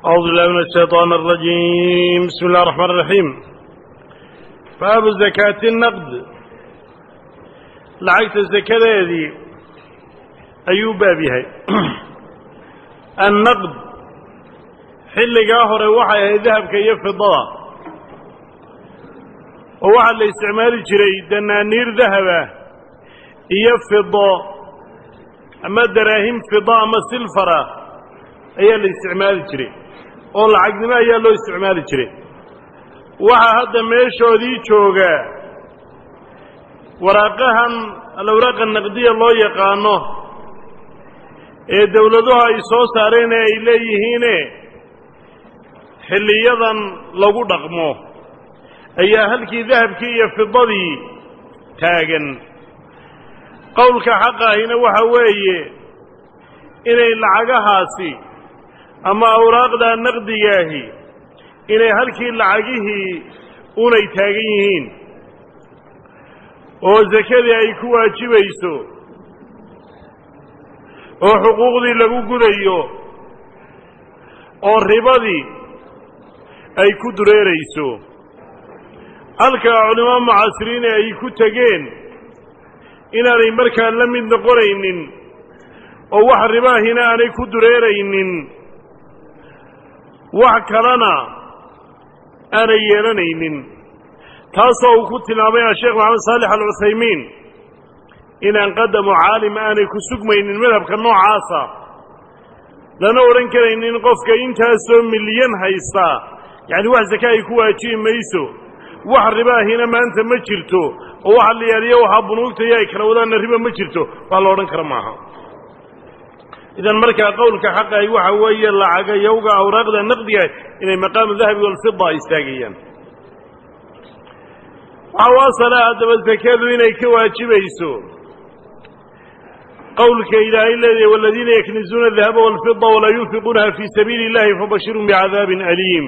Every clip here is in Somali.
أعوذ بالله من الشيطان الرجيم بسم الله الرحمن الرحيم باب زكاة النقد لعقت الزكاة هذه أيوب بابها النقد حل قاهر وحي ذهب كي يفضى ووحى الاستعمال جري دنانير ذهبه يفضى أما دراهم فضاء أما سلفرة ayaa la isticmaali jiray oo lacagnimo ayaa loo isticmaali jiray waxaa hadda meeshoodii joogaa waraaqahan alawraaqa naqdiya loo yaqaano ee dawladuhu ay soo saareen ee ay leeyihiine xilliyadan lagu dhaqmo ayaa halkii dahabkii iyo fidadii taagan qowlka xaqa ahina waxa weeye inay lacagahaasi ama awraaqda naqdigaahi inay halkii lacagihii unay taagan yihiin oo sakadii ay ku waajibayso oo xuquuqdii lagu gudayo oo ribadii ay ku dureerayso halka culimo mucaasiriine ay ku tegeen inaanay markaa la mid noqonaynin oo wax ribaahina aanay ku dureeraynin wax kalena aanay yeelanaynin taasoo uu ku tilmaamay asheekh maxamed saalix alcuthaymiin inaan qadamu caalim aanay ku sugmaynin madhabka noocaasa lana odhan karaynin qofka intaasoo milyan haystaa yacni wax saka ay ku waajibi mayso wax ribaahina maanta ma jirto oo waxa la yaaliyo waxaa bunuugtaiyo ay kala wadaanna riba ma jirto wax la odhan kara maaha idan markaa qowlka xaqahi waxa weeye lacaga yowga awraaqda naqdiga inay maqaamu dahabi walfida istaagayaan waxaa u asala haddaba sakadu inay ka waajibayso qowlka ilaahay leedahay waladiina yaknizuuna adahaba walfida walaa yunfiquunaha fii sabiili illahi fabashirhum bicadaabin aliim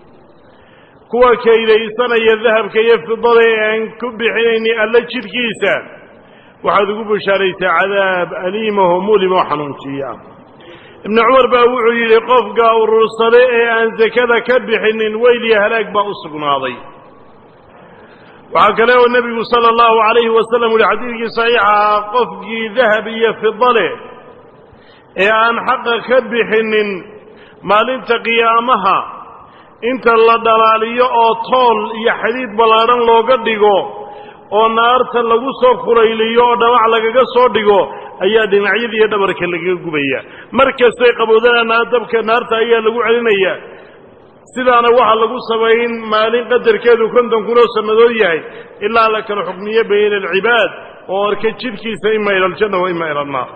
kuwa kaydaysanaya dahabka iyo fidada ee aan ku bixinayni alla jidhkiisa waxaad ugu bushaaraysaa cadaab aliimaho mulimoo xanuunjiya ibnu cumar baa wuxuu yidhi qofka urursade ee aan sakada ka bixinin weyliya halaag baa u sugnaaday waxaa kale oo nebigu sala allahu calayhi wasalam uhi xadiidkii saxiixahaa qofkii dahab iyo fida leh ee aan xaqa ka bixinin maalinta qiyaamaha inta la dhalaaliyo oo tool iyo xadiid ballaadhan looga dhigo oo naarta lagu soo kulayliyo oo dhamac lagaga soo dhigo ayaa dhinacyada iyo dhabarka lagaga gubaya mar kastay qabowdana dabka naarta ayaa lagu celinaya sidaana waxaa lagu sabayn maalin qadarkeedu konton kunoo sannadood yahay ilaa la kala xukmiyo bayna alcibaad oo arka jidhkiisa ima ila aljanna wa ima ila annaar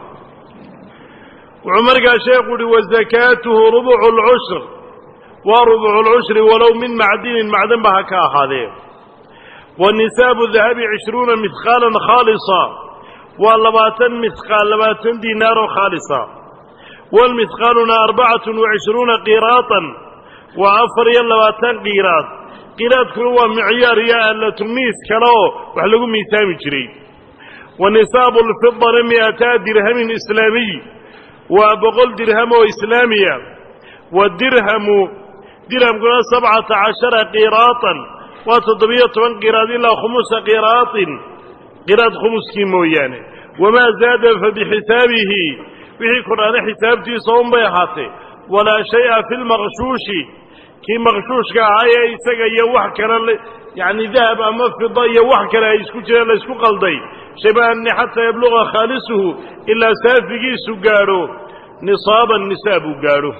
wuxuu markaa sheekhu uhi wasakaatuhu rubucu lcushr waa rubucu lcushri walow min macdinin macdan ba ha ka ahaadee wanisaabu dahabi cishruuna mihqaalan khaalisa waa labaatan mihqaal labaatan diinaaroo khaalisa walmihqaaluna arbacatun wacishruuna qiraatan waa afar iyo labaatan qiraad qiraadkuna waa micyaar iyo aalatumiis kale oo wax lagu miisaami jiray wa nisaabu lfidana mi'ataa dirhamin islaamiy waa boqol dirham oo islaamiya wadirhamu dirhamkuna sabcata cashara qiraatan waa toddobiyo toban qiraad ilaa khumusa qiraatin qiraad khumuskii mooyaane wamaa zaada fa bixisaabihi wixii kordhaana xisaabtiisa unbay ahaatee walaa shay-a fi lmaqshuushi kii maqshuushka ahaa ee isaga iyo wax kale yacni dahab ama fida iyo wax kale ay isku jireen la ysku qalday shabahanni xataa yabluqa khaalisuhu ilaa saafigiisu gaadho nisaaban nisaab uu gaadho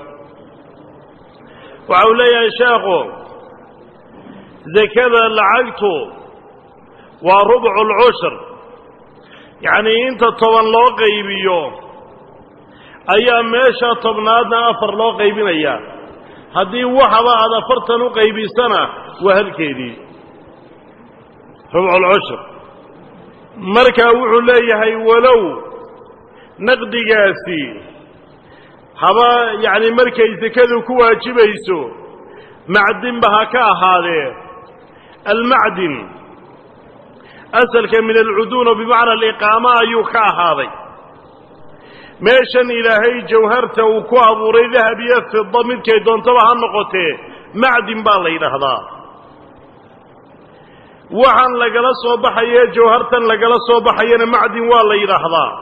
waxa uu leeyahay sheekhu sakada lacagtu waa rubcu lcushr yacnii inta toban loo qaybiyo ayaa meesha tobnaadna afar loo qaybinayaa haddii waxaba aad afartan u qaybisana waa halkeedii rubculcushr markaa wuxuu leeyahay walow naqdigaasi haba yacni markay sakadu ku waajibayso macdinba ha ka ahaadee almacdin asalka min alcuduuna bimacna aliqaama ayuu ka ahaaday meeshan ilaahay jawharta uu ku abuuray dahab iyo fida midkay doontaba ha noqotee macdin baa la yidhaahdaa waxaan lagala soo baxaye jawhartan lagala soo baxayana macdin waa la yidhaahdaa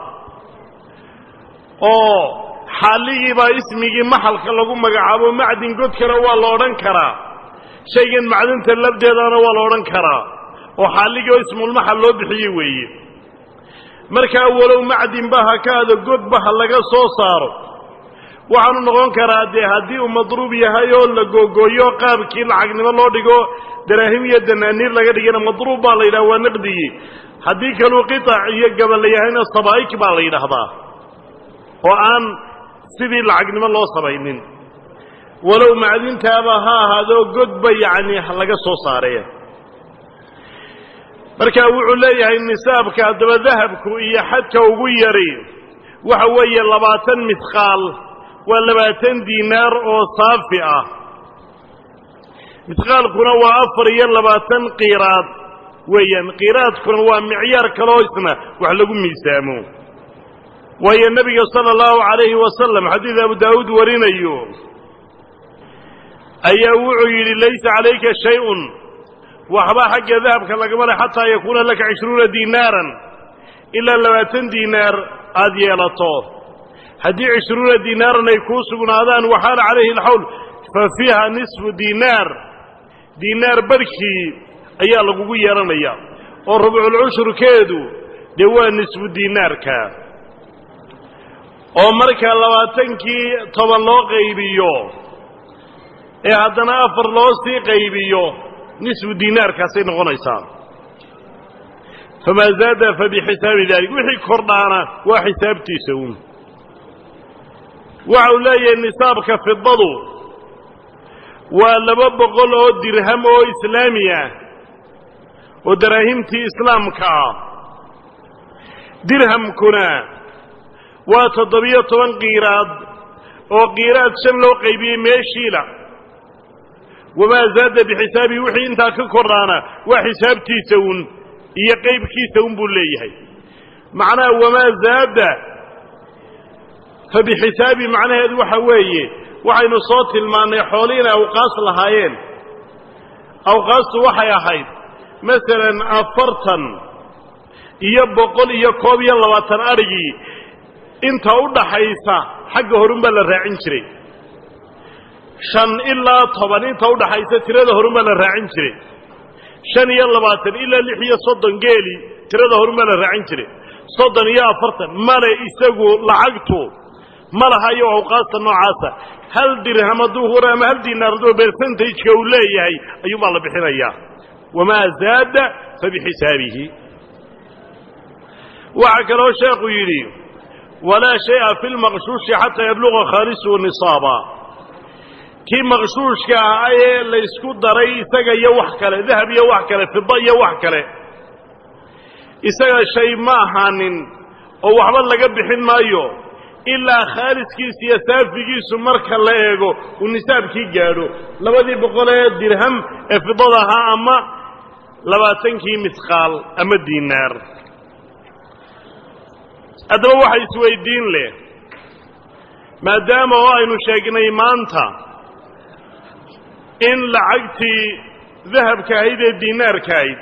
oo xaalligiibaa ismigii maxalka lagu magacaabo macdin godkana waa la odhan karaa shaygan macdinta labdeedana waa la odhan karaa oo xaalligii oo ismulmaxal loo bixiye weeye markaa walow macdinba ha ka ado godba ha laga soo saaro waxaanu noqon karaa dee haddii uu madruub yahay oo la googooyo qaabkii lacagnimo loo dhigo daraahim iyo danaaniir laga dhigana madruub baa la yidhaha waa naqdigii haddii kaluu qitac iyo gabal la yahayna sabaa'ik baa la yidhaahdaa oo aan sidii lacagnimo loo samaynin walow macdintaaba ha ahaadoo godba yacni laga soo saaree marka wuxuu leeyahay nisaabka haddaba dahabku iyo xadka ugu yari waxa weeye labaatan midqaal waa labaatan diinaar oo saafi ah midqaalkuna waa afar iyo labaatan qiiraad weeyaan qiiraadkuna waa micyaar kaloo isna wax lagu miisaamo waayo nebiga sala allahu calayhi wasalam xadiid abu daawuud warinayo ayaa wuxuu yidhi laysa calayka shay-un waxba xagga dahabka lagama le xataa yakuuna laka cishruuna diinaaran ilaa labaatan diinaar aada yeelato haddii cishruuna diinaaran ay kuu sugnaadaan waxaana calayhi alxawl fa fiiha nisfu diinaar diinaar barhkii ayaa lagugu yeelanaya oo rubculcushurkeedu dee waa nisfu diinaarka oo marka labaatankii toban loo qaybiyo ee haddana afar loo sii qaybiyo nisfu diinaarkaasay noqonaysaa famaa zaada fa bixisaabi dalik wixii kordhaana waa xisaabtiisa uun waxa uu leeyahay nisaabka fidadu waa laba boqol oo dirham oo islaami ah oo daraahimtii islaamka ah dirhamkuna waa toddobiyo toban qiiraad oo qiiraad shan loo qaybiyey meeshiila wamaa zaada bixisaabihi wixii intaa ka kordhaana waa xisaabtiisa uun iyo qaybkiisa un buu leeyahay macnaha wamaa zaada fa bixisaabi macnaheedu waxa weeye waxaynu soo tilmaannay xooli inay awqaas lahaayeen awqaastu waxay ahayd masalan afartan iyo boqol iyo koob iyo labaatan adhigii inta u dhaxaysa xagga horun baa la raacin jiray shan ilaa toban inta u dhaxaysa tirada horun baa la raacin jiray shan iyo labaatan ilaa lix iyo soddon geeli tirada horun baa la raacin jiray soddon iyo afartan male isagu lacagtu ma laha iyo awqaasta noocaasa hal dirham hadduu hura ama hal diinaar hadduu bersentageka uu leeyahay ayuunbaa la bixinayaa wamaa zaada fa bixisaabihi waxaa kaloo sheekhu yidhi walaa shaya fi lmaqshuushi xataa yabluqa khaalisuhu nisaaba kii maqshuushka ah ee laysku daray isaga iyo wax kale dahab iyo wax kale fida iyo wax kale isaga shay ma ahaanin oo waxba laga bixin maayo ilaa khaaliskiisa iyo saafigiisu marka la eego uu nisaabkii gaadho labadii boqol ee dirham ee fidada ahaa ama labaatankii misqaal ama diinaar haddaba waxa isweydiin leh maadaama oo aynu sheegnay maanta in lacagtii dahabka ahayd ee diinaarka ahayd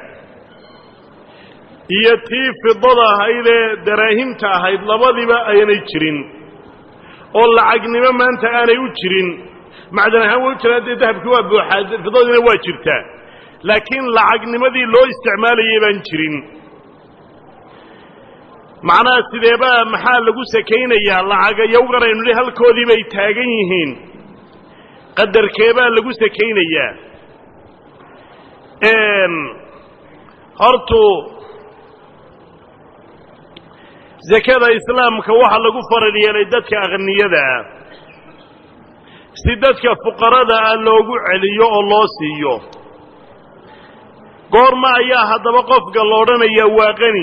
iyo tii fidada ahayd ee daraahimta ahayd labadiba aynay jirin oo lacagnimo maanta aanay u jirin macdan ahaan way u jiraan dee dahabkii waa buuxaa fidadiina waa jirtaa laakiin lacagnimadii loo isticmaalayay baan jirin macnaha sideebaa maxaa lagu sakaynayaa lacagayowgan aynu nihi halkoodii bay taagan yihiin qadarkeebaa lagu sakaynayaa hortu zakada islaamka waxaa lagu faral yeelay dadka akhniyada ah si dadka fuqarada ah loogu celiyo oo loo siiyo goorma ayaa haddaba qofka la odhanayaa waa qani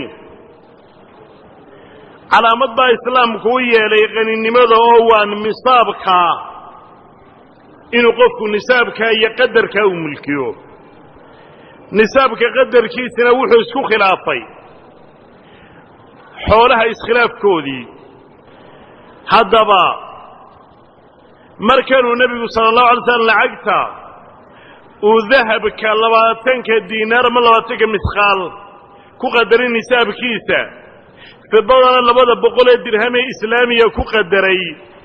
calaamad baa islaamku u yeelay qaninimada oo waa nisaabka inuu qofku nisaabkaa iyo qadarkaa uu mulkiyo nisaabka qadarkiisina wuxuu isku khilaafay xoolaha iskhilaafkoodii haddaba markanuu nebigu sala allahu alay slam lacagta uu dahabka labaatanka diinaar ama labaatanka misqaal ku qadaray nisaabkiisa fidadana labada boqol ee dirham ee islaamiya ku qadaray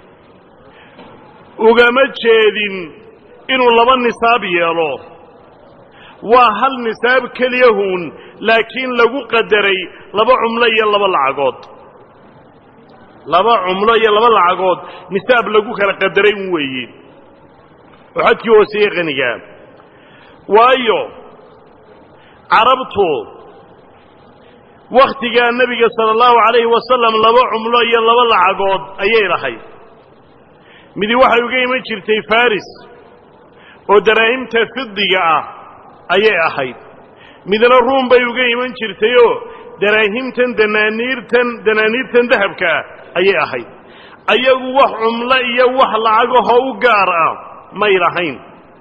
ugama jeedin inuu laba nisaab yeelo waa hal nisaab keliyahuun laakiin lagu qadaray laba cumlo iyo laba lacagood laba cumlo iyo laba lacagood nisaab lagu kala qadaray un weeye oo xadkii hooseeye qanigaa waayo carabtu wakhtigaa nebiga sala allahu calayhi wasalam laba cumlo iyo laba lacagood ayay lahayd midi waxay uga iman jirtay faris oo daraahimta fidiga ah ayay ahayd midna ruum bay uga iman jirtayoo daraahimtan danaaniirtan danaaniirtan dahabka ah ayay ahayd ayagu wax cumlo iyo wax lacagahoo u gaar ah may lahayn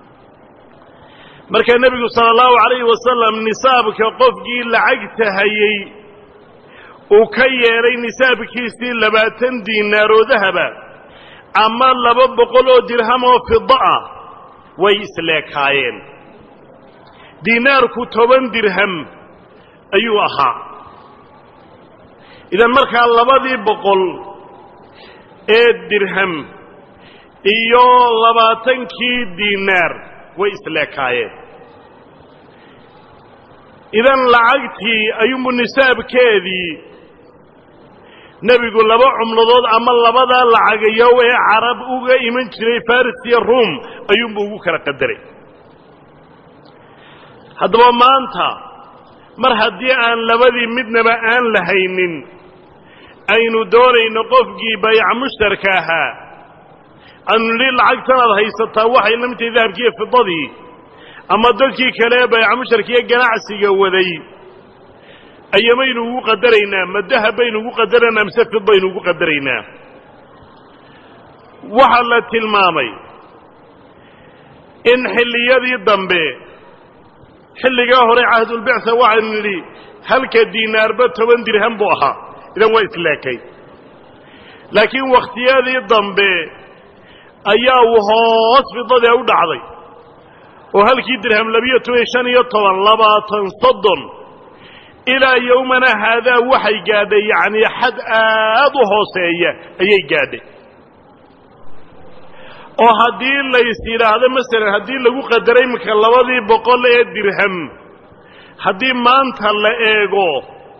markaa nebigu sala allahu calayhi wasalam nisaabka qofkii lacagta hayey uu ka yeelay nisaabkiisii labaatan diinaar oo dahaba ama laba boqol oo dirham oo fida ah way isleekaayeen diinaarku toban dirham ayuu ahaa idan markaa labadii boqol ee dirham iyo labaatankii diinaar way isleekaayeen idan lacagtii ayuunbu nisaabkeedii nebigu laba cumladood ama labadaa lacagayow ee carab uga iman jiray faris iyo ruum ayuunbu ugu kala qadaray haddaba maanta mar haddii aan labadii midnaba aan lahaynin aynu doonayno qofkii bayca mushtarka ahaa aanu nidhi lacagtanaad haysataa waxay la mid tahay dahabkiiyo fidadii ama dadkii kale ee bayca mushtarkiiyo ganacsiga waday ayamaynu ugu qadaraynaa ma dahab baynu ugu qadaraynaa mise fid baynu ugu qadaraynaa waxaa la tilmaamay in xilliyadii dambe xilligaa hore cahdulbicsa waxaynu nidhi halka diinaarba toban dirham buu ahaa idan waa isleekay laakiin wakhtiyadii dambe ayaa uu hoos fidadee u dhacday oo halkii dirham labiyo toban shan iyo toban labaatan soddon ilaa yowmana haadaa waxay gaadhay yacnii xad aad u hooseeya ayay gaadhay oo haddii lays yidhaahdo masalan haddii lagu qadaray iminka labadii boqol ee dirham haddii maanta la eego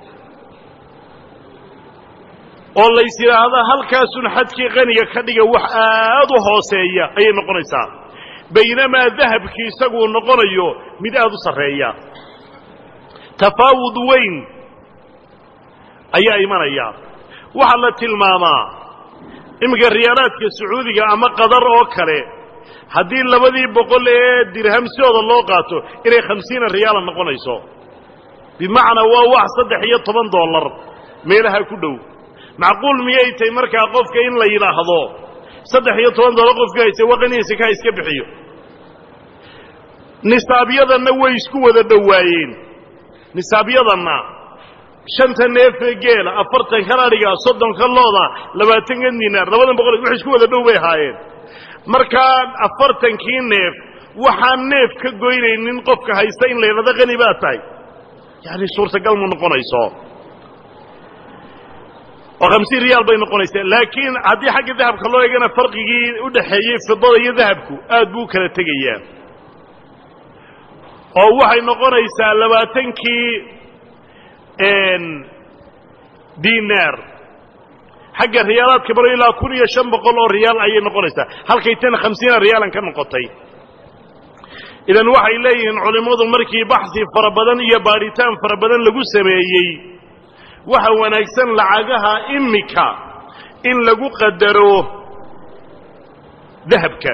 oo lays yidhaahdo halkaasun xadkii qaniga ka dhiga wax aad u hooseeya ayay noqonaysaa baynamaa dahabkii isaguu noqonayo mid aad u sarreeya tafaawud weyn ayaa imanaya waxaa la tilmaamaa iminka riyaalaadka sacuudiga ama qadar oo kale haddii labadii boqol ee dirham sidooda loo qaato inay khamsiina riyaala noqonayso bimacnaa waa wax saddex iyo toban dollar meelaha ku dhow macquul miyay tahay markaa qofka in la yidhaahdo saddex iyo toban dollar qofka hayse waqanihiisa ka iska bixiyo nisaabyadanna way isku wada dhowaayeen nisaabyadanna shanta neefe geela afartankan adhiga soddonka looda labaatanka dinaar labadan boqol wax isku wada dhow bay ahaayeen markaa afartankii neef waxaan neef ka goynaynin qofka haysta in la yidhahdo qani baa tahay yani suurtagal ma noqonayso oo hamsiin riyaal bay noqonaysaa laakiin haddii xagga dahabka loo eegana farqigii u dhaxeeyey fidada iyo dahabku aad buu u kala tegayaa oo waxay noqonaysaa labaatankii dinaar xagga riyaalaadka baro ilaa kun iyo shan boqol oo riyaal ayay noqonaysaa halkay tan khamsiina riyaalan ka noqotay idan waxay leeyihiin culimmadu markii baxsi fara badan iyo baadhitaan fara badan lagu sameeyey waxa wanaagsan lacagaha imika in lagu qadaro dahabka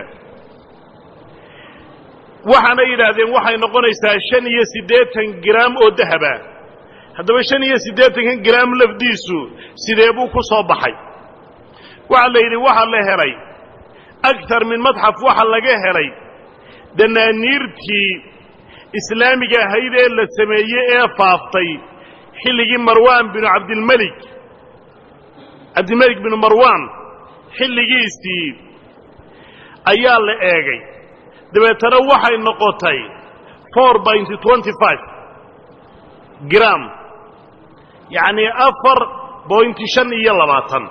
waxaana yidhaahdeen waxay noqonaysaa shan iyo siddeetan graam oo dahaba haddaba shan iyo siddeetankan graam lafdiisu sidee buu ku soo baxay waxaa la yidhi waxaa la helay aktar min madxaf waxaa laga helay danaaniirtii islaamiga ahayd ee la sameeyey ee faaftay xilligii marwaan binu cabdilmelik cabdilmelik binu marwaan xilligiisii ayaa la eegay dabeetana waxay noqotay four binty twenty five gram yacnii afar bointi shan iyo labaatan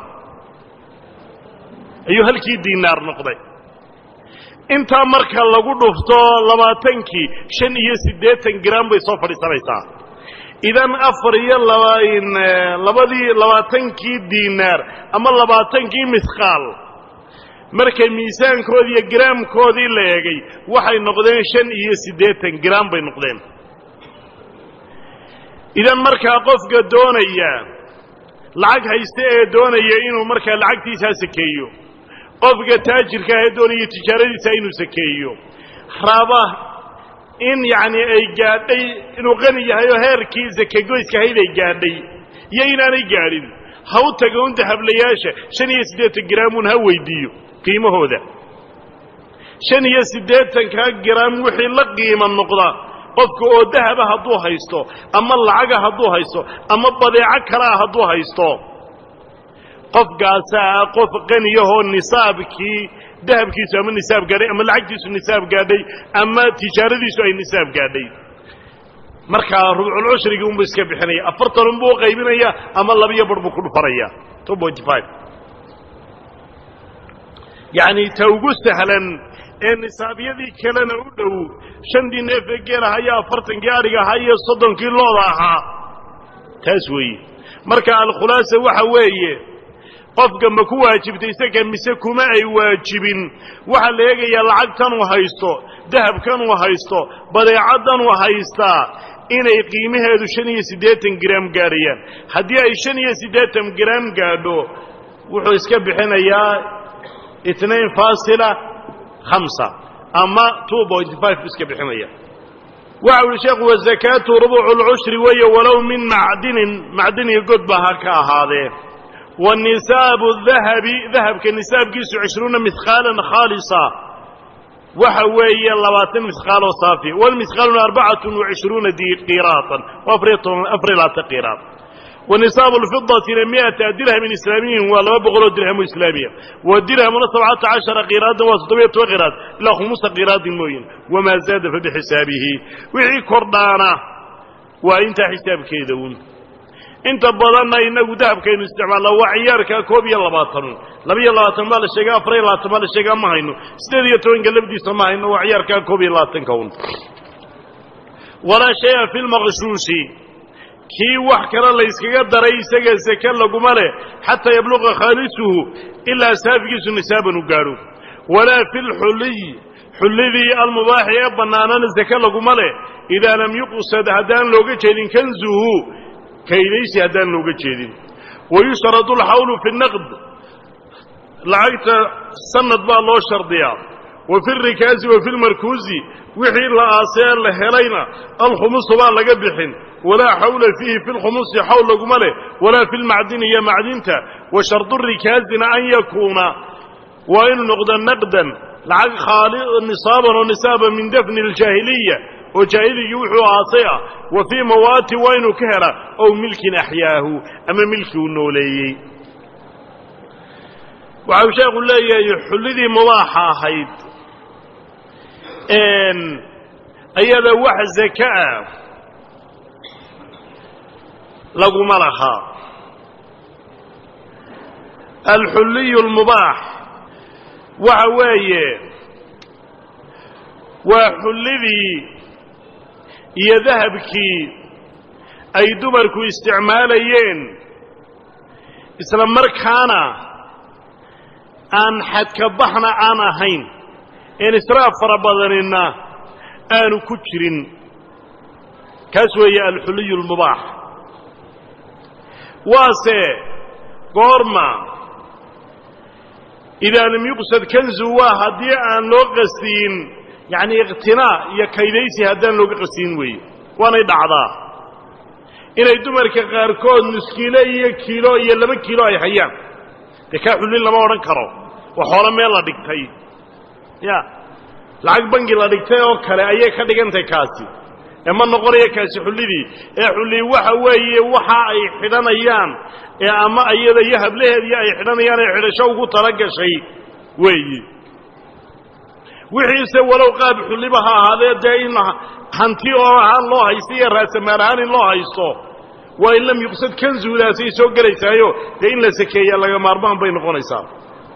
ayuu halkii diinaar noqday intaa marka lagu dhufto labaatankii shan iyo siddeetan gram bay soo fadhiisanaysaa idan afar iyo labadii labaatankii diinaar ama labaatankii misqaal markay miisaankoodii iyo giraamkoodii la eegay waxay noqdeen shan iyo siddeetan gram bay noqdeen idan markaa qofka doonaya lacag hayste ee doonaya inuu markaa lacagtiisaa sakeeyo qofka taajirka ah ee doonaya tijaaradiisa inuu sakeeyo raba in yacni ay gaadhay inuu qani yahay oo heerkii sakegoyska ahayd ay gaadhay iyo inaanay gaadhin ha u taga un dahablayaasha shan iyo siddeetan graamun ha weydiiyo qiimahooda shan iyo siddeetankaa garaam wixii la qiimo noqda qofka oo dahaba hadduu haysto ama lacaga hadduu haysto ama badeeco kalea hadduu haysto qofkaasaa qof qaniyahoo nisaabkii dahabkiisu ama nisaab gaadhay ama lacagtiisu nisaab gaadhay ama tijaaradiisu ay nisaab gaadhay markaa rubculcushrigii unbuu iska bixinaya afartan unbuu u qaybinaya ama labiyo bar buu ku dhufanaya two point five yacni ta ugu sahlan ee nisaabyadii kalena u dhow shantii neefee geel ahaa iyo afartankii adhiga ahaa iyo soddonkii looda ahaa taas weeye marka alkhulaasa waxa weeye qofka ma ku waajibtay isaga mise kuma ay waajibin waxaa la eegayaa lacagtanuu haysto dahabkanuu haysto badeecaddanuu haystaa inay qiimaheedu shan iyo siddeetan gram gaadhayaan haddii ay shan iyo siddeetan gram gaadho wuxuu iska bixinayaa itnain faasila hamsa ama two point five bu iska bixinaya waxa uhi sheekhu wazakaatu rubucu lcushri weeye walow min macdinin macdiniga godba ha ka ahaadee wa nisaabu dahabi dahabka nisaabkiisu cishruuna mihqaalan khaalisa waxa weeye labaatan mihqaal oo saafi walmihqaaluna arbacatun wacishruuna qiraatan afariyo labaatan qiraat wanisaabu lfidatina miata dirhamin islaamiyin waa laba boqoloo dirham oo islaamiya wa dirhamuna sabcata cashara qiraadan waa toddobiyo toban qiraad ilaa khumusa qiraadin mooyin wamaa zaada fa bixisaabihi wixii kordhaana waa intaa xisaabkeeda un inta badanna inagu dahabkaynu isticmaalna waa ciyaarka koob iyo labaatan labiyo labaatan baa la sheega afar iyo labaatan baa la sheegaa ma hayno sideed iyo tobanka lafdiisa ma hayno waa ciyaarkaa koob iyo labaatanka un walaa shaya fi lmaqshuushi kii wax kale layskaga daray isaga seke laguma leh xataa yabluqa khaalisuhu ilaa saafigiisu nisaaban u gaadho walaa fi lxuliy xullidii almubaaxi ee bannaanana seke laguma leh idaa lam yuqsad haddaan looga jeedin kanzuhu kaydaysi haddaan looga jeedin wayushtaradu alxawlu fi naqd lacagta sanad baa loo shardiyaa wa fi rikaasi wa fi lmarkuusi wixii la aasee la helayna alkhumusu baa laga bixin walaa xawla fiihi fi lkhumusi xawl laguma leh walaa fi lmacdini iyo macdinta wa shardu rikaasina an yakuuna waa inuu noqdo naqdan lacag khaali nisaaban oo nisaaba min dafni aljaahiliya oo jaahiligii wuxuu aasay ah wa fii mawaati waa inuu ka hela ow milkin axyaahu ama milkii uu nooleeyey waxau sheekhu leeyahay xullidii mubaaxa ahayd ayada wax zaka ah laguma lahaa alxulliyu almubaax waxa weeye waa xullidii iyo dahabkii ay dumarku isticmaalayeen isla markaana aan xadkabaxna aan ahayn een israaf fara badanina aanu ku jirin kaas weeye alxuliyu almubaax waase goorma idaa lam yuqsad kanzu waa haddii aan loo qasdiyin yacni iqtinaa iyo kaydaysi haddaan looga qasdiyin weeye waanay dhacdaa inay dumarka qaarkood nuskiilo iyo kiilo iyo laba kiilo ay hayaan dee kaa xullin lama odhan karo waa xoolo meel la dhigtay ya lacag bangi la dhigtay oo kale ayay ka dhigantahay kaasi ee ma noqonaya kaasi xullidii ee xullii waxa weeye waxa ay xidhanayaan ee ama iyada iyo hablaheedii ay xidhanayaan ee xidhasho ugu tala gashay weeyi wixiise walow qaab xulliba ha ahaadee dee in hanti oo ahaan loo haysto iyo raasamaal ahaan in loo haysto waa in lam yuqsad kanzuudaasay soo gelaysaayo dee in la sakeeya laga maarmaan bay noqonaysaa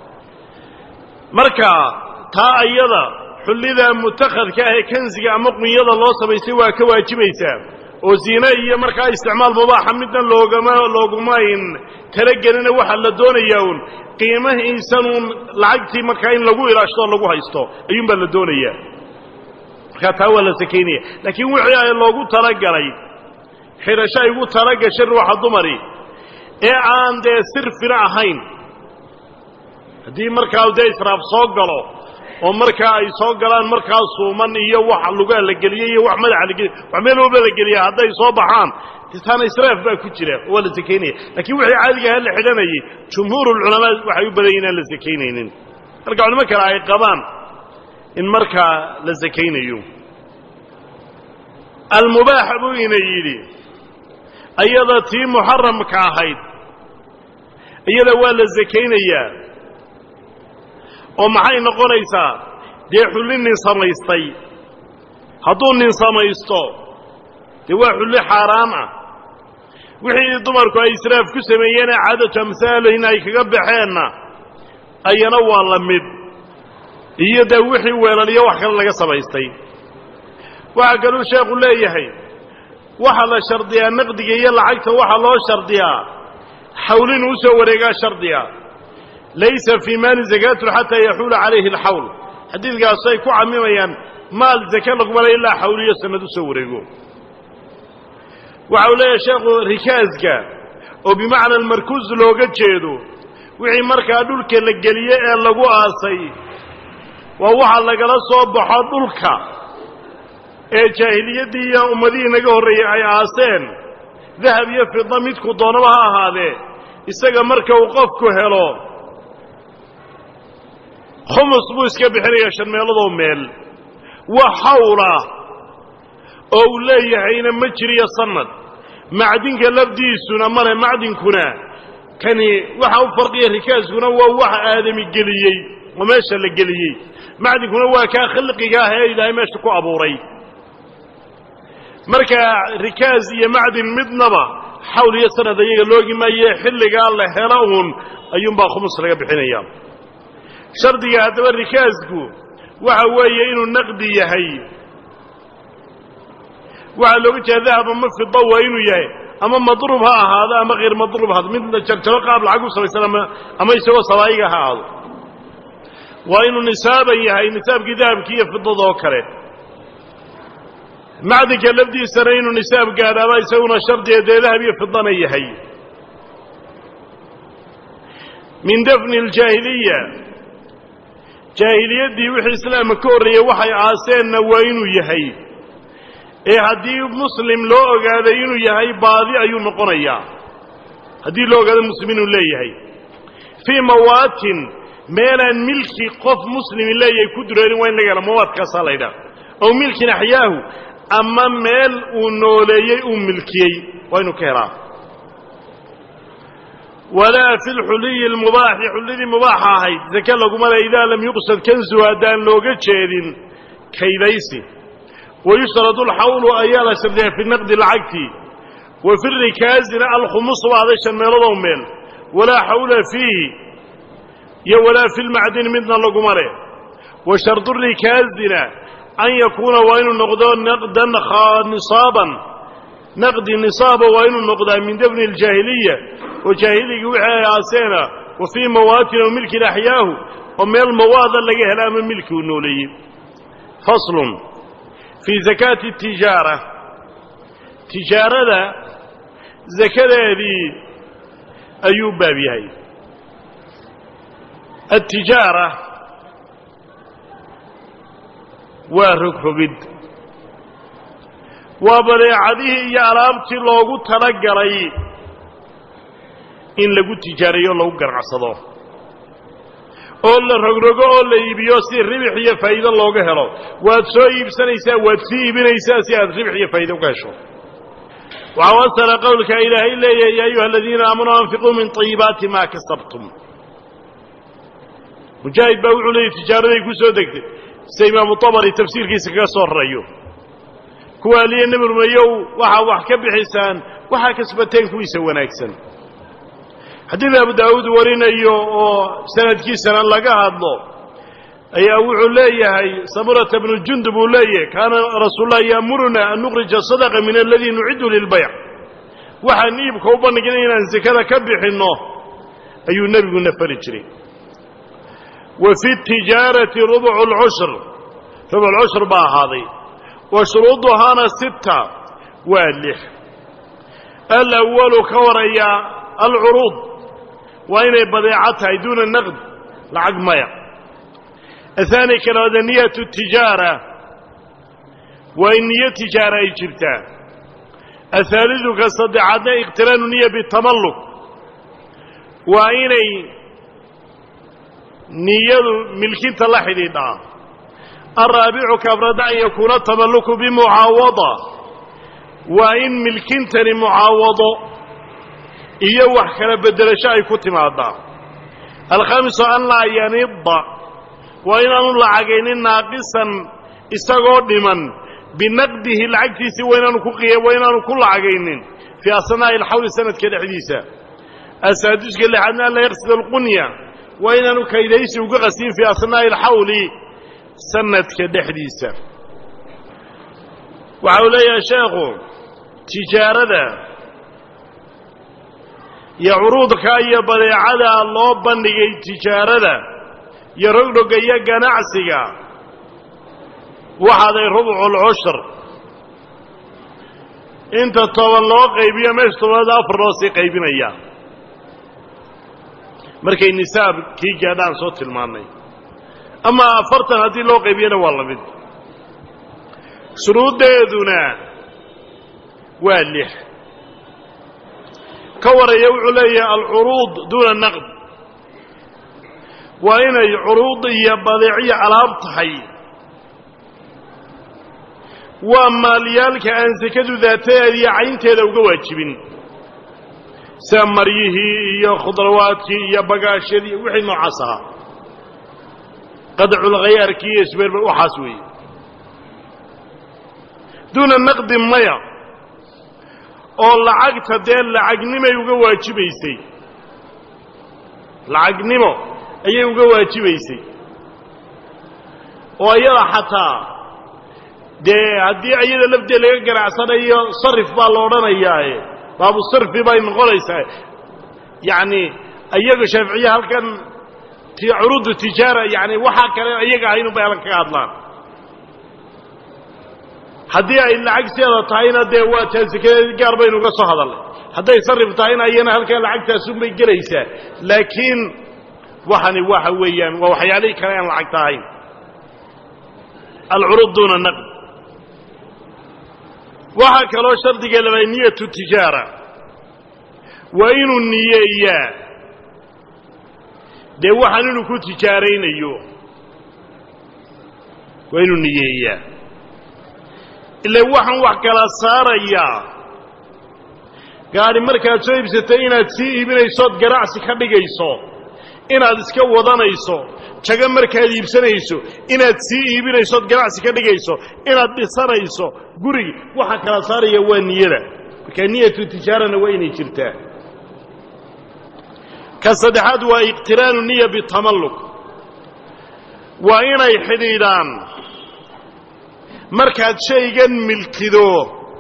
marka taa ayada xullida mutakhadka ah ee kansiga ama qunyada loo samaystay waa ka waajibaysaa oo ziine iyo markaa isticmaal mubaaxa midna loogama loogumayn talagelina waxaa la doonayaa uun qiimahiisanuun lacagtii markaa in lagu ilaashto oo lagu haysto ayuunbaa la doonayaa markaa taa waa la sakaynaya laakiin wixii ay loogu talagalay xidhasho ay ugu talagashay ruuxa dumari ee aan dee sirfina ahayn haddii markaa dee israaf soo galo oo markaa ay soo galaan markaa suuman iyo wax lugaa la geliyey iyo wax madaxa la geliy wax meel walba la geliya hadday soo baxaan taana israaf baa ku jira waa la sakaynaya lakiin wixii caadigaha la xidhanayay jumhuurulculamaa waxay u badan inaan la sakaynaynin marka culimo kale ay qabaan in markaa la sakaynayo almubaax buu ina yidhi iyada tii muxaramka ahayd iyada waa la sakaynayaa oo maxay noqonaysaa dee xulli nin samaystay hadduu nin samaysto dee waa xulli xaaraam ah wixii dumarku ay israaf ku sameeyeen ee caadatu amhaalihin ay kaga baxeenna ayana waa la mid iyo dee wixii weelaliyo wax kale laga samaystay waxaa kaluu sheekhu leeyahay waxaa la shardiyaa naqdiga iyo lacagta waxaa loo shardiyaa xawlin u soo wareegaa shardiga laysa fii maali zakaatun xataa yaxuula calayhi alxawl xadiidkaas ay ku camimayaan maal zake lagumala ilaa xawliyo sanad u soo wareego waxa uu leeyahay sheekhu rikaaska oo bimacna almarkuus looga jeedo wixii markaa dhulka la geliye ee lagu aasay waa waxa lagala soo baxo dhulka ee jaahiliyaddii iyo ummadihii naga horreeyey ay aaseen dahab iyo fida midku doonaba ha ahaadee isaga marka uu qofku helo khumus buu iska bixinayaa shan meeladoo meel wax hawlah oo uu leeyahayna ma jiriyo sanad macdinka lafdiisuna male macdinkuna kani waxa u farqiya rikaaskuna waa wax aadami geliyey oo meesha la geliyey macdinkuna waa kaa khalqiga ah ee ilaahay meesha ku abuuray marka rikaas iyo macdin midnaba xawl iyo sanad ayaga loogi maaye xilligaa la helo uun ayuunbaa khumus laga bixinaya shardiga haddaba rikaasku waxa weeye inuu naqdi yahay waxaa looga jeeda dahab ama fida waa inuu yahay ama madruub ha ahaado ama hayr madruub ha mid jarjaro qaab lacag u samaysan ama ama isagoo sabaayiga ha ahaado waa inuu nisaaban yahay nisaabkii dahabkii iyo fidada oo kale macdinka lafdiisana inuu nisaab gaadhaaba isaguna shardiga dee dahab iyo fidana yahay min dafni aljaahiliya jaahiliyaddii wixii islaamka ka horreeyey waxay aaseenna waa inuu yahay ee haddii muslim loo ogaaday inuu yahay baadi ayuu noqonayaa haddii loo ogaado muslim inuu leeyahay fii mawaatin meelaan milki qof muslimi leeyahay ku dureerin waa in laga hela mawaadkaasaa la ydhaha ow milkin axyaahu ama meel uu nooleeyey uu milkiyey waa inuu ka helaa walaa fi lxuliyi almubaaxi xullidii mubaaxa ahayd zake laguma le idaa lam yuqsad kansu haddaan looga jeedin kaydaysi wayushradu alxawlu ayaa la shardiyaa fi naqdi lacagtii wa fi rikaasina alkhumus baaday shan meeladoo meel walaa xawla fiihi iyo walaa fi lmacdini midna laguma leh wa shardu rikaasina an yakuuna waa inuu noqdo naqdan nisaaban naqdi nisaaba waa inuu noqdaa min dafni aljaahiliya oo jaahiligii wixii ay aaseena wa fii mawaatin oo milkin axyaahu oo meel mawaada laga hela ama milki uu nooleeyey faslun fii zakaati tijaara tijaarada zakadeedii ayuu baab yahay altijaara waa rogrogid waa badeecadihii iyo alaabtii loogu talagalay in lagu tijaarayo o lagu ganacsado oo la rogrogo oo la iibiyo si ribix iyo faa'iido looga helo waad soo iibsanaysaa waad sii iibinaysaa si aad ribix iyo faa'iido uga hesho waxaa wasala qowlka ilaahay leeyahay ya ayuha aladiina aamanuu anfiquu min طayibaati ma kasabtum mujaahid baa wuxuu leeyay tijaaraday ku soo degtay sida imaamu tabari tafsiirkiisa kaga soo rarayo kuwa aliye nebi rumeeyow waxaa wax ka bixisaan waxaa kasbateen kuwiisa wanaagsan xadiid abu daawuud warinayo oo sanadkiisana laga hadlo ayaa wuxuu leeyahay samurata bnu jundub uu leeyahay kaana rasuullah yaamuruna an nukrija sadaqa min aladii nuciddu lilbayc waxaan iibka u bandhigna inaan sekada ka bixinno ayuu nebiguna fari jiray wa fi tijaarati rubcu lcushr rubc lcushr baa ahaaday wa shuruuduhaana sita waa lix alawalu ka waraya alcuruud waa inay badeeco tahay duuna naqd lacag maya ahaani kalabaada niyatu tijaara waa in niyo tijaara ay jirtaa ahaalidu ka saddexaadna iqtiraanu niya bitamalluk waa inay niyadu milkinta la xidhiidhaa alraabicu kaafrada an yakuuna tamalluku bimucaawada waa in milkintani mucaawado iyo wax kala beddelasho ay ku timaadaa alkhamisu an laa yanida waa inaanu lacagaynin naaqisan isagoo dhiman binaqdihi lacagtiisii waa inaanu ku waa inaanu ku lacagaynin fii asnaa'i alxawli sanadka dhexdiisa asaadiska lixaadna an laa yaqsid alqunya waa inaanu kaydaysi uga qasin fii asnaa'i alxawli sanadka dhexdiisa waxa uu leeyahay sheekhu tijaarada iyo curuudka iyo badeecada loo bandhigay tijaarada iyo rogdhoga iyo ganacsiga waxaaday rubculcushur inta toban loo qaybiyo meesha tobanaad afar loo sii qaybinaya markay nisaabkii gaadhaan soo tilmaannay ama afartan haddii loo qaybiyana waa la mid shuruuddeeduna waa lix ka waraya wuxuu leeyahay alcuruud duuna naqd waa inay curuud iyo badeeciyo alaab tahay waa maalyaalka aan sekadu daatadeeda iyo caynteeda uga waajibin sida maryihii iyo khudrawaadkii iyo bagaashyadii wixii noocaas ahaa qadculkhayaarkii iyo isbeerber waxaas weeye duuna naqdi maya oo lacagta dee lacagnimay uga waajibaysay lacagnimo ayay uga waajibaysay oo iyada xataa dee haddii iyada lafteed laga ganacsanayo sarif baa la odhanayaae baabu sarfi bay noqonaysaa yacni iyaga shaaficiye halkan curuudu tijaara yani waxaa kale iyaga ahayn unbay halkan kaga hadlaan haddii ay lacagteeda tahayna dee waa taasikadeed gaar baynu uga soo hadalnay hadday sarif tahayna iyana halkaa lacagtaasunbay gelaysaa laakiin waxani waxa weeyaan waa waxyaalihii kale aan lacagta ahayn alcuruud duuna naqd waxaa kaloo shardiga labaa niyatu tijaara waa inuu niyeeyaa dee waxaan inuu ku tijaaraynayo waa inuu niyeeyaa ila waxaan wax kala saarayaa gaadhi markaad soo iibsatay inaad sii iibinaysood ganacsi ka dhigayso inaad iska wadanayso jago markaad iibsanayso inaad sii iibinaysood ganacsi ka dhigayso inaad dhisanayso gurigi waxa kala saaraya waa niyada markaa niyatu tijaarana waa inay jirtaa ka saddexaad waa iqtiraanu niya bitamalluk waa inay xidhiidhaan markaad shaygan milkido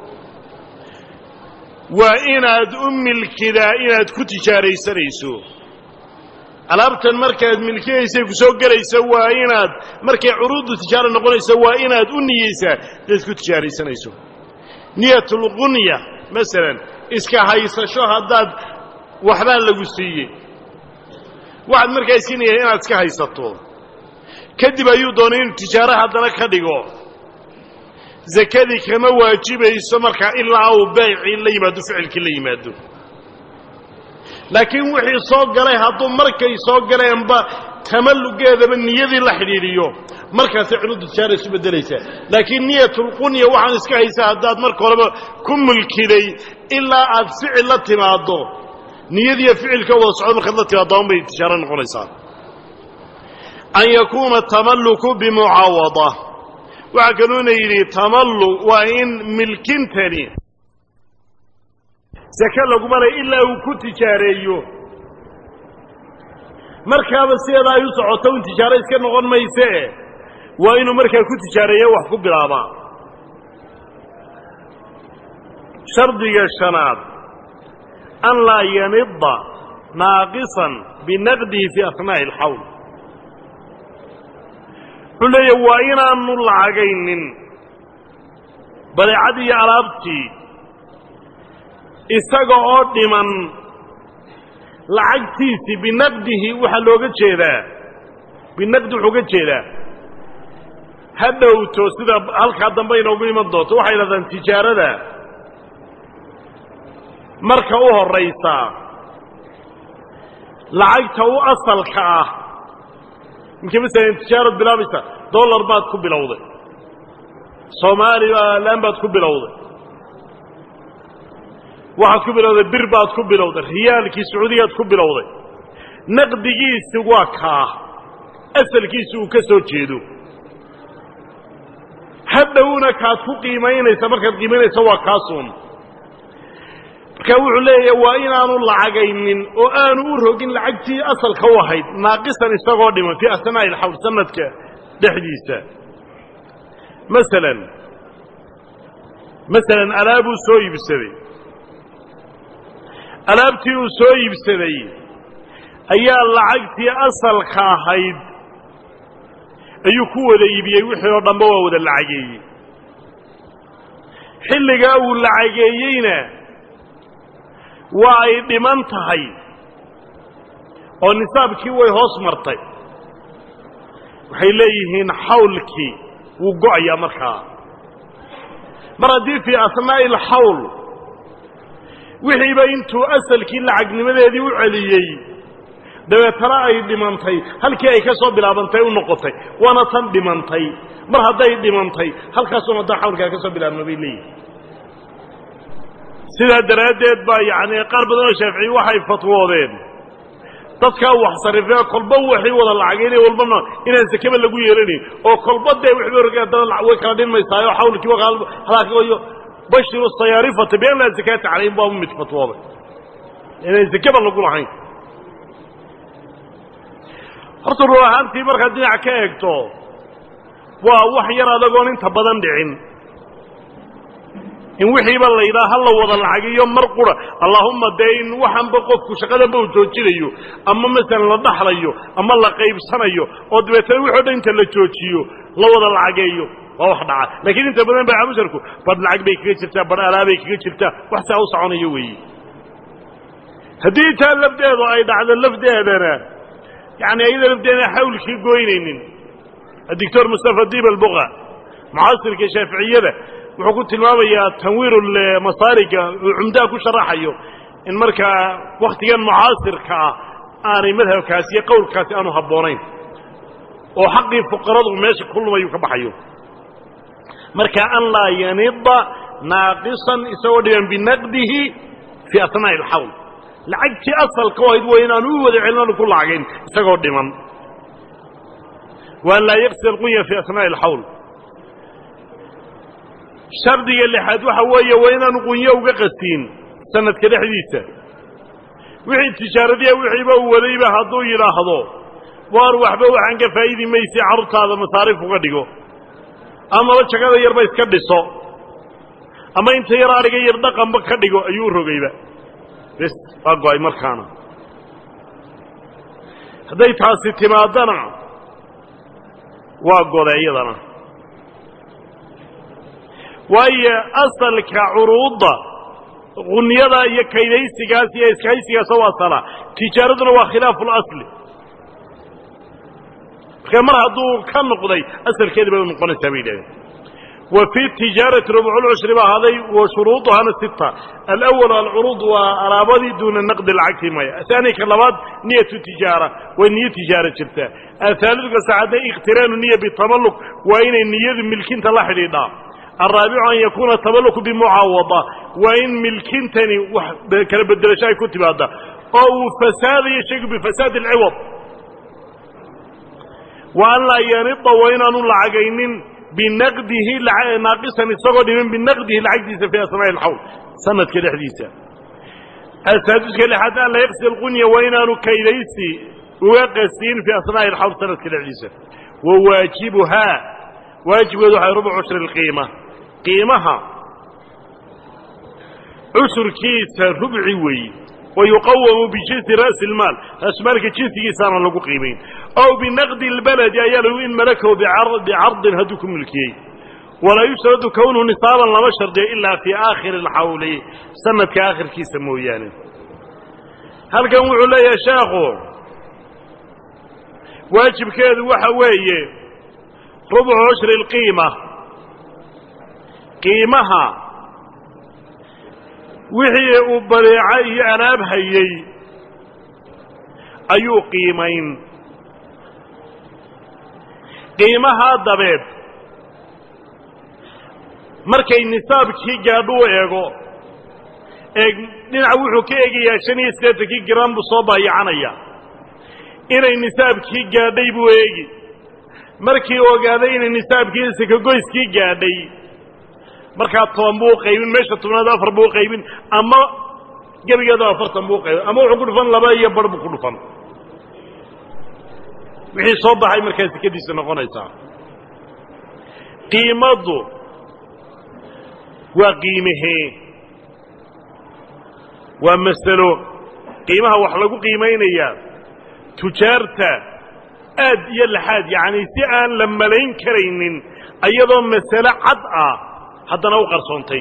waa inaad u milkidaa inaad ku tijaaraysanayso alaabtan markaad milkiyaysay ku soo gelaysa waa inaad markay curuudu tijaara noqonayso waa inaad u niyeysaa inaad ku tijaaraysanayso niyatulqunya masalan iska haysasho haddaad waxbaa lagu siiyey waxaad markaa iska niyay inaad iska haysato kadib ayuu doonay inuu tijaaro haddana ka dhigo zakadii kama waajibayso markaa ilaa uu beecii la yimaado ficilkii la yimaado laakiin wixii soo galay hadduu markay soo galeenba tamallugeedaba niyadii la xidhiidhiyo markaasay cunudu tijaara isu beddelaysaa laakiin niyatulqunya waxaan iska haysaa haddaad marka horeba ku mulkiday ilaa aad ficil la timaaddo niyadiiyo ficilka wada socdo markaad la timaaddo unbay tijaaro noqonaysaa an yakuuna tamalluku bimucaawada waxaa kaluuna yidhi tamallu waa in milkintani sake laguma leh ilaa uu ku tijaareeyo markaaba sideeda ay u socoto un tijaaro iska noqon maysee waa inuu markaa ku tijaareeya wax ku bilaabaa shardiga shanaad an laa yanida naaqisan binaqdihi fii asnaa'i alxawl wuxuu leeya waa inaanu lacagaynin badeecadii iyo alaabtii isaga oo dhiman lacagtiisii binaqdihi waxaa looga jeedaa binaqdi wuxuu ga jeedaa ha dhowto sida halkaa dambe inoogu iman doonto waxay yidhahdaan tijaarada marka u horraysaa lacagta u asalka ah ninka masalan tijaarad bilaabaysa dollar baad ku bilowday soomaalilan baad ku bilowday waxaad ku bilowday bir baad ku bilowday riyaalkii sacuudigaad ku bilowday naqdigiisi waa kaa asalkiisi uu ka soo jeedo hadhowna kaad ku qiimaynaysa markaad qiimaynaysa waa kaasuun markaa wuxuu leeyahay waa inaanu lacagaynin oo aanu u rogin lacagtii asalka u ahayd naaqisan isagoo dhiman fii asnaa'i alxawl sanadka dhexdiisa masalan masalan alaabuu soo iibsaday alaabtii uu soo iibsaday ayaa lacagtii asalka ahayd ayuu ku wada iibiyey wixii oo dhanba waa wada lacageeyey xilligaa uu lacageeyeyna waa ay dhiman tahay oo nisaabkii way hoos martay waxay leeyihiin xawlkii wuu go'ayaa markaa mar haddii fii asnaa'i alxawl wixiiba intuu asalkii lacagnimadeedii u celiyey dabeetana ay dhimantay halkii ay ka soo bilaabantay u noqotay waana tan dhimantay mar hadday dhimantay halkaasuna haddaa xawlkaa ka soo bilaabma bay leeyihin sidaa daraaddeed baa yacni qaar badan oo shaaficiyi waxay fatwoodeen dadkaa wax sarifee kolba waxay wada lacagaynay walbana inaan sakeba lagu yeelanayn oo kolba dee wixii rog haddana way kala dhinmaysaayo xawlkii halaayo bashiru sayaarifata bian laa zakaata calayhim baa mid fatwooday inaan sakeba lagu lahayn horta ruu ahaantii markaad dhinac ka eegto waa wax yar adagoon inta badan dhicin in wixiiba la yidhaha ha la wada lacagiyo mar qura allaahumma dee in waxanba qofku shaqadanba uu joojinayo ama masalan la dhaxlayo ama la qaybsanayo oo dabeetana wixoo dhan inta la joojiyo la wada lacageeyo waa wax dhaca laakiin inta badan baa musharku badh lacag bay kaga jirtaa badh alaabay kaga jirtaa wax saa u soconayo weeye haddii taa lafdeedu ay dhacdo lafdeedana yani ayada lafdeedana xawlkii goynaynin adictor mustafa dib albuqa mucaasirka shaaficiyada wuxuu ku tilmaamayaa tanwiiru masaariga uu cumdaha ku sharaxayo in markaa wakhtigan mucaasirka ah aanay madhabkaasi iyo qowlkaasi aanu habboonayn oo xaqii fuqaradu meesha ku lumayu ka baxayo marka an laa yanida naaqisan isagoo dhiban binaqdihi fii asnaa'i alxawl lacagtii asalka u ahayd waa inaanu u wada celin aanu ku lacagayn isagoo dhiman waan laa yaqsi alqunya fii asnaa'i alxawl shardiga lixaad waxa weeye waa inaanu qunyo uga qastiin sanadka dhexdiisa wixii tijaaradiya wixiiba uu wadayba hadduu yidhaahdo waar waxba waxaan ka faa'idi maysay carruurtaada masaarif uga dhigo amaba jagada yarba iska dhiso ama inta yar adhiga yar dhaqanba ka dhigo ayuu rogayba bes waa go-ay markaana hadday taasi timaadana waa goday iyadana waayo asalka curuudda qunyada iyo kaydaysigaas iyo iskahaysigaas oo asala tijaaraduna waa khilaafu اlasli marka mar hadduu ka noqday asalkeedi bay u noqonaysaa bay yidhahdeen wa fi tijaarati rubculcushri baa haday wa shuruuduhana sita alawal alcuruud waa alaabadii duuna naqdi lacagti maya ahaani ka labaad niyatu tijaara waa niyo tijaara jirta ahaaliduka saxaadna ikhtiraanu niya bitamalluk waa inay niyadu milkinta la xidhiidhaa alraabicu an yakuuna tamalluku bimucaawada waa in milkintani wax kala bedelasho ay ku timaada oo uu fasaadayo shaygu bifasaadi alciwad wa an laa yanida waa inaanu lacagaynin binaqdihi naaqisan isagoo dhimin binaqdihi lacagtiisa fii asnaa'i alxawl sanadka dhexdiisa asaaduska lixaad an la yaqsi alqunya waa inaanu kaydaysi uga qastiin fii asnaa'i alxawl sanadka dhexdiisa wa waajibuhaa waajibkeedu waxay rubu cushri alqiima qiimaha cushurkiisa rubci weeye wayuqawamu bijinsi ra'si ilmaal raasmaalka jinsigiisaana lagu qiimayn ow binaqdi lbaladi ayaa lagu in malakahu bicardin hadduu ku milkiyey walaa yushradu kownuhu nisaaban lama shardiyo ilaa fii aakhiri alxawli sanadka aakhirkiisa mooyaane halkan wuxuu leeyahay sheekhu waajibkeedu waxa weeye rubcu cushri alqiima qiimaha wixii uu badeeco iyo alaab hayey ayuu qiimayn qiimahaa dabeed markay nisaabkii gaadho u eego ee dhinaca wuxuu ka eegayaa shan iyo siddeetankii gram buu soo baayacanaya inay nisaabkii gaadhay buu eegi markii ogaaday inay nisaabkii sakagoyskii gaadhay markaa toban buu qaybin meesha tobnaad afar buu qaybin ama gebigeeda afartan buu qaybin ama wuxuu ku dhufan laba iyo bar buu ku dhufan wixii soo baxay markaa sekadiisa noqonaysaa qiimaddu waa qiimahee waa masalo qiimaha wax lagu qiimaynayaa tujaarta aad iyo laxaad yacni si aan la malayn karaynin iyadoo masalo cad ah haddana u qarsoontay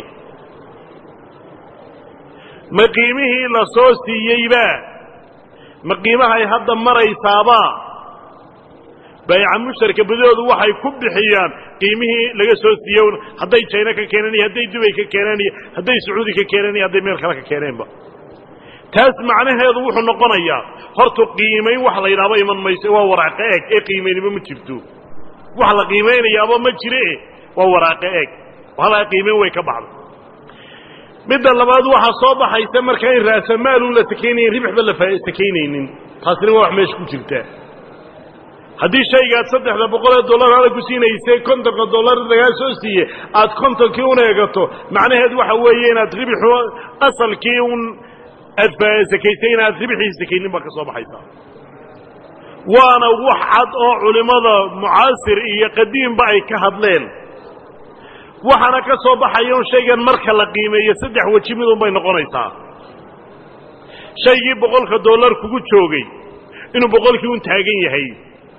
ma qiimihii la soo siiyeyba ma qiimahay hadda maraysaaba baayaca mushtarka badahoodu waxay ku bixiyaan qiimihii laga soo siiye hadday jayna ka keeneen iyo hadday dubay ka keeneen iyo hadday sacuudi ka keeneen iyo hadday meel kale ka keeneenba taas macnaheedu wuxuu noqonayaa horta qiimayn wax la yidhaahba iman mayso waa waraaqo eeg ee qiimaynimo ma jirto wax la qiimaynayaaba ma jire waa waraaqo eeg halaa qiimayn way ka baxday midda labaad waxaa soo baxaysa markaa in raasamaalun la sakaynayn ribixba la sakaynaynin taasina waa wax meesha ku jirta haddii shaygaad saddexda boqolee dollar hada ku siinaysay kontonka dollar lagaa soo siiye aad kontonkii un eegato macnaheed waxa weeye inaad ribixu asalkii un aad sakaysay inaad ribixii sakaynin baa ka soo baxaysa waana wax cad oo culimmada mucaasir iyo qadiimba ay ka hadleen waxaana ka soo baxaya un shaygan marka la qiimeeyo saddex weji midun bay noqonaysaa shaygii boqolka dollar kugu joogay inuu boqolkii un taagan yahay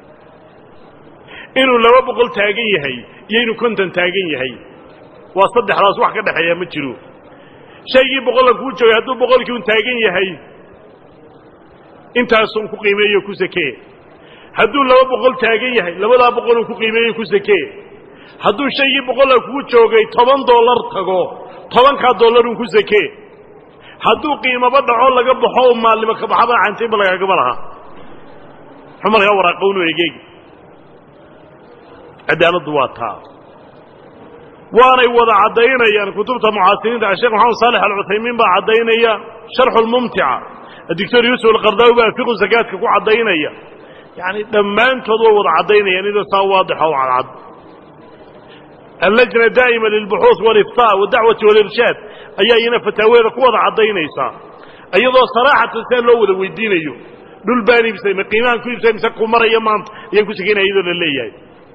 inuu laba boqol taagan yahay iyo inuu konton taagan yahay waa saddexdaas wax ka dhexeeya ma jiro shaygii boqolka kugu joogay hadduu boqolkii un taagan yahay intaasun ku qiimeeyo ku sakee hadduu laba boqol taagan yahay labadaa boqolun ku qiimeeyo ku sakee hadduu shaygii boqolla kugu joogay toban dollar tago tobankaa dollarun ku sakee hadduu qiimaba dhaco laga baxo u maalnimo ka baxaba cantaynba lagaagaba laha muxuu markaa waraaqownu egeegi cadaaladdu waa taa waanay wada caddaynayaan kutubta mucaasiriinta sheekh maxamed saalex alcuthaymiin baa caddaynaya sharxu lmumtica adictor yuusuf alqardaawi baa fiqu sakaadka ku caddaynaya yacani dhammaantood way wada caddaynayaan idoo saa waadixa oo cadcad allajna daa'ima lilbuxuuث waliftaa wadacwati walirshaad ayaa iyana fataaweeda ku wada caddaynaysaa iyadoo saraaxatan sidaa loo wada weydiinayo dhul baan iibsay ma qiimahan ku iibsay mise ku maraya maanta ayaan ku sakaynaya iyadoo la leeyahay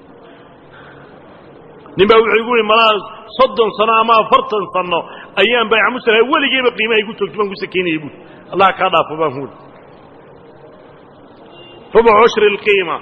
nin baa wuxuu igu yihi malaa soddon sano ama afartan sano ayaan bayca musala weligeyba qiimaha igu joogto baan ku sakaynaya buui allah kaa dhaafo baan huuli rubuc cushri اlqiima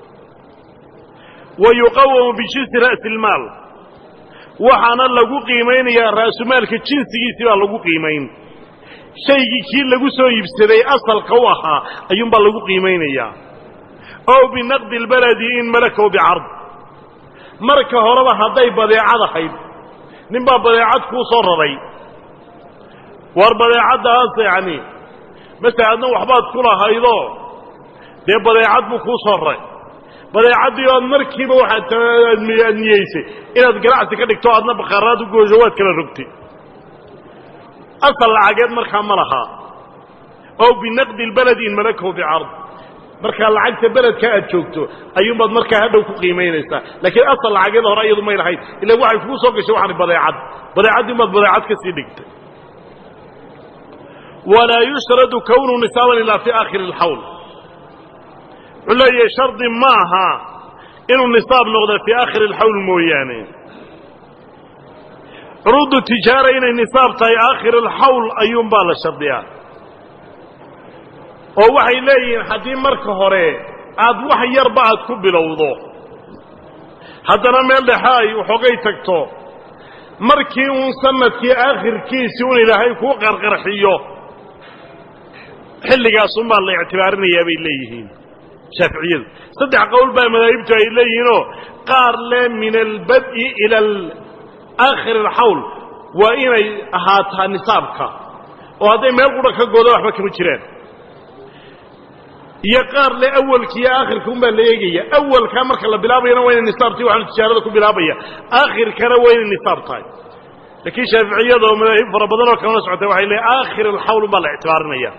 wa yuqawamu bijinsi ra'si اlmaal waxaana lagu qiimaynayaa ra'sumaalka jinsigiisii baa lagu qiimayn shaygii kii lagu soo iibsaday asalka u ahaa ayuunbaa lagu qiimaynayaa ow binaqdi اlbaladi in malakahu bicard marka horeba hadday badeecad ahayd nin baa badeecad kuu soo raray war badeecaddaas yacni masala adna waxbaad ku lahaydoo dee badeecad buu kuu soo raray badeecaddii ood markiiba waxaad aad niyeysay inaad ganacsi ka dhigto adna bakhaaraad u gooso waad kala rogtay asal lacageed markaa ma lahaa ow binaqdi lbaladi in malakahu bicard markaa lacagta beledka aad joogto ayuunbaad markaa hadhow ku qiimaynaysaa laakiin asal lacageed hore iyadu may lahayd ila waxay kuu soo gashay waxaan badeecad badeecaddii baad badeecad ka sii dhigtay walaa yushradu kownu nisaaban ilaa fi aakhiri alxawl wuxuu leeyahay shardi maaha inuu nisaab noqdo fii aakhiri alxawl mooyaane curuudu tijaara inay nisaab tahay aakhir alxawl ayuunbaa la shardiyaa oo waxay leeyihiin haddii marka hore aad wax yarba aad ku bilowdo haddana meel dhexe ay waxoogay tagto markii uun sanadkii aakhirkiisii un ilaahay kuu qarqarxiyo xilligaasunbaa la ictibaarinayaa bay leeyihiin shaaficiyadu saddex qowl baa madaahibtu ay leeyihiinoo qaar le min albad'i ila aakhir alxawl waa inay ahaataa nisaabka oo hadday meel qudha ka gooda waxba kama jiraan iyo qaar le awalka iyo aakhirka un baa la eegaya awalkaa marka la bilaabayana waa inay nisaabtahy waxaanu tijaarada ku bilaabaya aakhirkana waa inay nisaab tahay laakiin shaaficiyada oo madaahib fara badan oo kalena socotay waxay leeay aakhir alxawl un baa la ictibaarinaya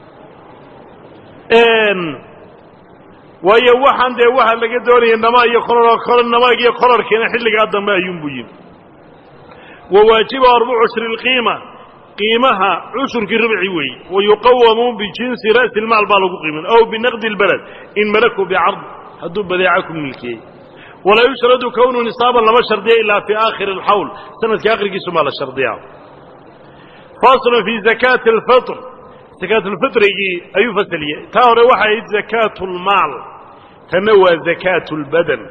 waayo waxaan dee waxa laga doonaya nama iyo kolor namaag iyo kolorkiina xilligaa dambe ayuunbu yimi wa waajiba arbucu cushri lqiima qiimaha cushurkii ribci weeye wa yuqawamu bijinsi ra'si lmaal baa lagu qiimin aw binaqdi اlbaled in malaku bicard hadduu badeeca ku milkiyey walaa yushradu kownu nisaaban lama shardiya ilaa fi aakhiri alxawl sanadka akhirkiisu maa la shardiyaa faslun fi zakaati alfitr zakaatulfitrigii ayuu fasaliyey taa hore waxay ahayd zakaatu lmaal tanna waa zakaatu lbadan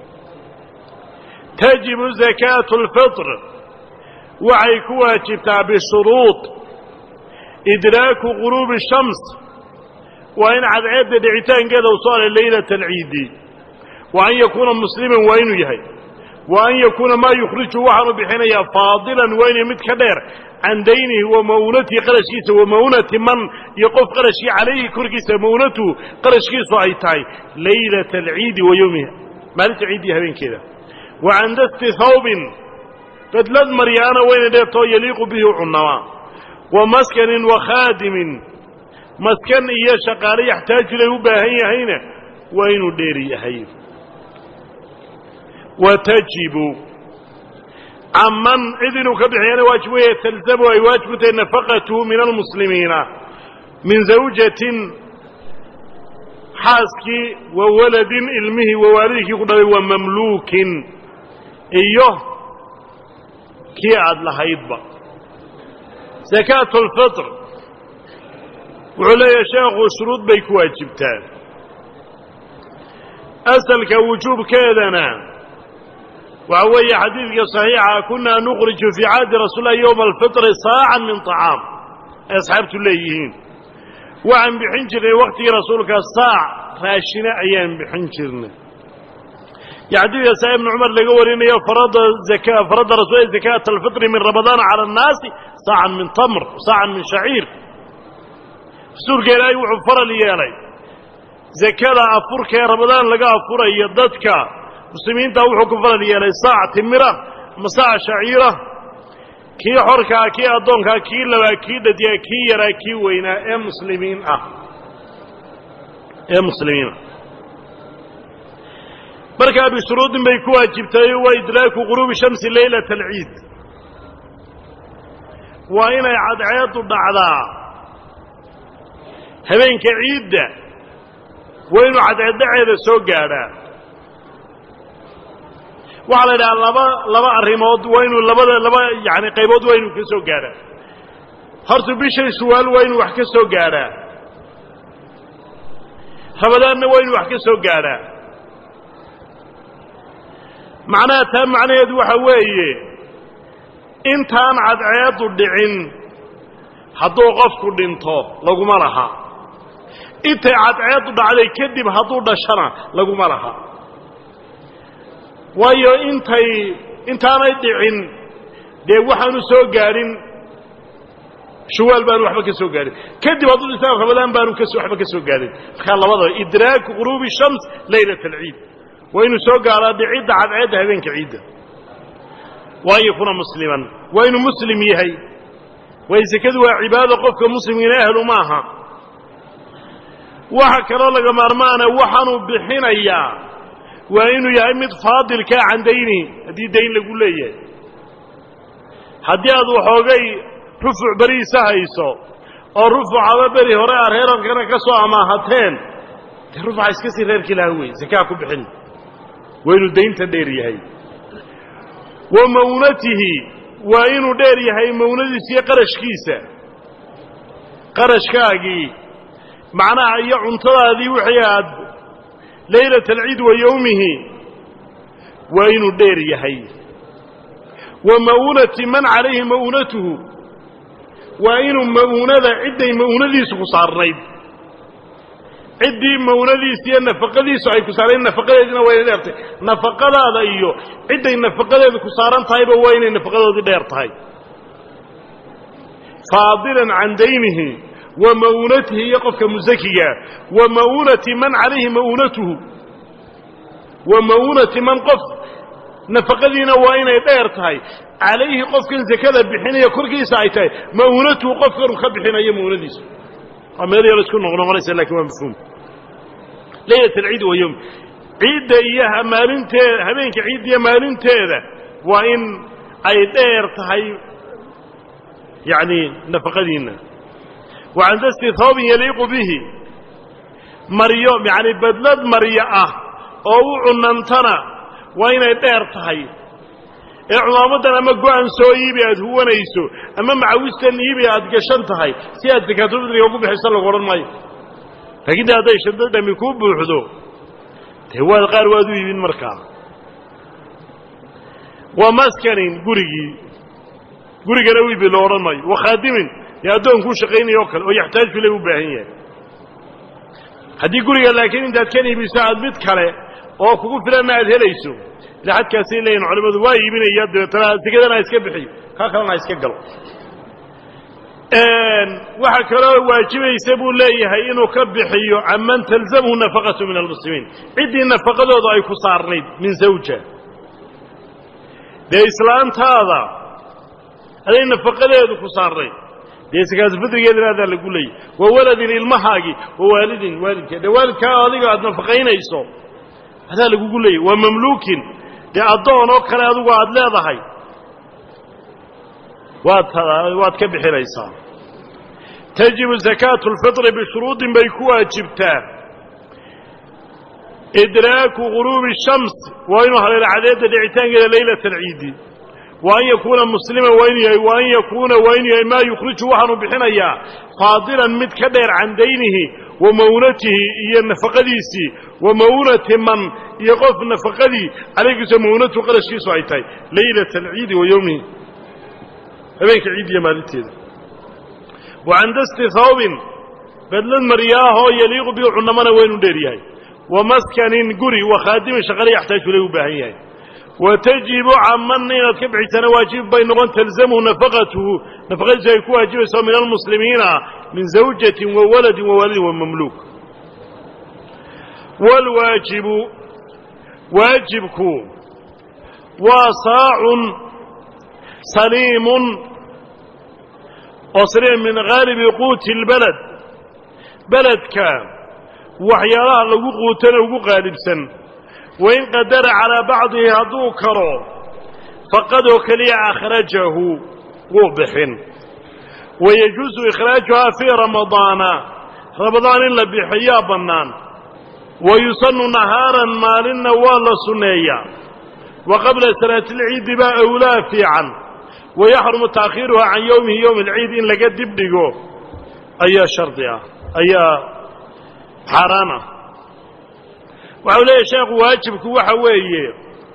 tajibu zakaatu lfitr waxay ku waajibtaa bishuruud idraaku guruubi shams waa in cadceedda dhicitaankeeda u soo alay laylata alciidi wa an yakuuna musliman waa inuu yahay wa an yakuuna maa yukhriju waxaanu bixinayaa faadilan waa inay mid ka dheer can daynihi wa ma'unatihi qarashkiisa wa ma'unati man iyo qof qarashkii calayhi korkiisa ma'unatuhu qarashkiisu ay tahay laylata alciidi wa yowmiha maalinta ciiddiiyo habeenkeeda wa can dasti thawbin bedlad maryaana wayna dheertoo yaliiqu bihi cunamaa wa maskanin wa khaadimin maskan iyo shaqaale yaxtaaju ilay u baahan yahayna waa inuu dheeri yahay wa tajibu caman cid inuu ka bixiyana waajib weeye talzamu ay waajib ku tahay nafaqatuhu min almuslimiina min zawjatin xaaskii wa waladin ilmihii wa waalidkii ku dhalay wa mamluukin iyo kii aada lahaydba zakaatu alfitr wuxuu leeyahay sheekhu shuruud bay ku waajibtaa asalka wujuubkeedana waxa weeye xadiidka صaxiixa kunaa nukriju fii caadi rasuul lah ywma alfitri saacan min طacaam ay asxaabtu leeyihiin waxaan bixin jirnay waktigii rasuulka saac raashina ayaan bixin jirnay yo xadiidka saa ibnu cumar laga warinayo farada farada rasul zakaata alfitri min ramadaana cala annaasi saacan min tamr saacan min shaciir rasuulka ilaahay wuxuu faral yeelay zakada afurka ee ramadaan laga afurayo dadka muslimiinta wuxuu ku faral yeelay saac timira ama saac shaciira kii xorkaa kii addoonkaa kii labaa kii dhadiyaa kii yaraa kii weynaa ee muslimiin ah ee muslimiin ah markaa bishuruudin bay ku waajibtay waa idraaku guruubi shamsi leylata alciid waa inay cadceedu dhacdaa habeenka ciidda waa inuu cadceeddhaceeda soo gaadhaa waxaa la yidhaha laba laba arrimood waa inuu labada laba yani qaybood waa inuu ka soo gaadhaa horta bishan shuwaal waa inuu wax ka soo gaadhaa ramadaanna waa inuu wax ka soo gaadhaa macnaha taa macnaheedu waxa weeye intaan cadceedu dhicin hadduu qofku dhinto laguma laha intay cadceedu dhacday kadib hadduu dhashana laguma laha waayo intay intaanay dhicin dee waxaanu soo gaadhin shawaal baanu waxba ka soo gaadhin kadib hadduu dhintaan ramadaan baanu kas waxba ka soo gaadhin markaa labadaba idraaku quruubi shams laylat alciid waa inuu soo gaadhaa dhicidda cadceedda habeenka ciidda waan yakuna musliman waa inuu muslim yahay waayo sekadu waa cibaado qofka muslimkiina ahlu maaha waxa kaloo laga maarmaana waxaanuu bixinayaa waa inuu yahay mid faadilkaa can daynihi haddii dayn lagu leeyahay haddii aad waxoogay rufuc beriisa hayso oo rufucaba beri hore aad reerarkana ka soo amaahateen dee rufuca iska sii reerkii laha wey sakaa ku bixin waa inuu daynta dheer yahay wa mawnatihi waa inuu dheer yahay mawnadiisa iyo qarashkiisa qarashkaagii macnaha iyo cuntadaadii wixii aad laylat alciid wa yowmihi waa inuu dheer yahay wa ma'uunati man calayhi ma'uunatuhu waa inuu ma'uunada cidday ma'uunadiisu ku saarnayd ciddii ma'uunadiisa iyo nafaqadiisu ay ku saarnayd nafaqadeediina waa inay dheer tahay nafaqadaada iyo cidday nafaqadeedu ku saaran tahayba waa inay nafaqadoodii dheer tahay faadilan can daynihi wa ma'uunatihi iyo qofka musakiga wa ma'uunati man calayhi ma'uunatuhu wa ma'uunati man qof nafaqadiina waa inay dheer tahay calayhi qofkan sekada bixinaya korkiisa ay tahay ma'uunatuhu qofkanu ka bixinayo ma'uunadiisa waa meel yar isku noqnoqonaysa lakin waa mafhuum laylat alciid wa yowm ciidda iyo maalinteeda habeenka ciidda iyo maalinteeda waa in ay dheer tahay yacni nafaqadiinna wa can dasti thoobin yaliiqu bihi maryo yacni badlad maryo ah oo u cunantana waa inay dheer tahay ee cumaamadan ama go-an soo iibi aad huwanayso ama macawistan iibi aad gashan tahay si aad sakaatulfidriga ugu bixiso lagu odhan maayo laakiin de hadday shaddo dhami kuu buuxdo dee waad qaar waad u iibin markaa wa maskanin gurigii gurigana u iibi lo odhan maayo wa khaadimin dee addoonkuu shaqaynaya oo kale oo yaxtaaju le u baahan yahay haddii guriga laakiin intaad kan iibiso aad mid kale oo kugu filanna aad helayso ila xadkaasay leeyihin culimmadu waa iibinaya dabeetana sekadana ha iska bixiyo kaa kalena ha iska galo waxaa kaloo waajibaysa buu leeyahay inuu ka bixiyo canman talzamhu nafaqatu min almuslimiin ciddii nafaqadooda ay ku saarnayd min zawja dee islaantaada aday nafaqadeedu ku saarnayd dee sakaatufidrigeedana adaa lagu leeyay wa waladin ilmahaagii wa waalidin waalidka dee waalidkaa adiga aad nafaqaynayso adaa lagugu leeyay waa mamluukin dee addoon oo kale adigu aad leedahay waad waad ka bixinaysaa tajibu zakaatu lfitri bishuruudin bay ku waajibtaa idraaku guruubi shams waa inuu haleelo cadeedda dhicitaankeeda leylata alciidi wa an yakuuna musliman waa inu yahay wa an yakuuna waa inu yahay maa yukhriju waxaanu bixinayaa faadilan mid ka dheer can daynihi wa mawnatihi iyo nafaqadiisii wa mawnati man iyo qof nafaqadii calaykiiso mawnatu qarashkiisu ay tahay leylata alciidi wa yowmihi habeenka ciid iyo maalinteeda wa can dasti thawbin badlad maryaahoo yaliiqu bihi cunamana waa inuu dheer yahay wa maskanin guri wa khaadimin shaqale yaxtaaju lay u baahan yahay wa tajibu caman inaad ka bixisana waajib bay noqon talzamhu nafaqatuhu nafaqadiisu ay ku waajibayso min almuslimiina min zawjatin wa waladin wa waalidin wa mamluuk waalwaajibu waajibku waa saacun saliimun oo saliim min haalibi quuti اlbaled beledka waxyaalaha lagu quutana ugu qaalibsan wain qadara calaa bacdihi hadduu karo faqadoo keliya akhrajahu wuu bixin wayajuusu ikhraajuhaa fii ramadaana ramadaan in la bixiyaa bannaan wa yusanu nahaaran maalinna waa la sunneeyaa wa qabla salaati alciidi baa awlaa fiican wayaxrumu taakhiiruhaa can yowmihi yowmi alciid in laga dibdhigo ayaa shardi ah ayaa xaaraan ah waxau leeyahy sheekhu waajibku waxa weeye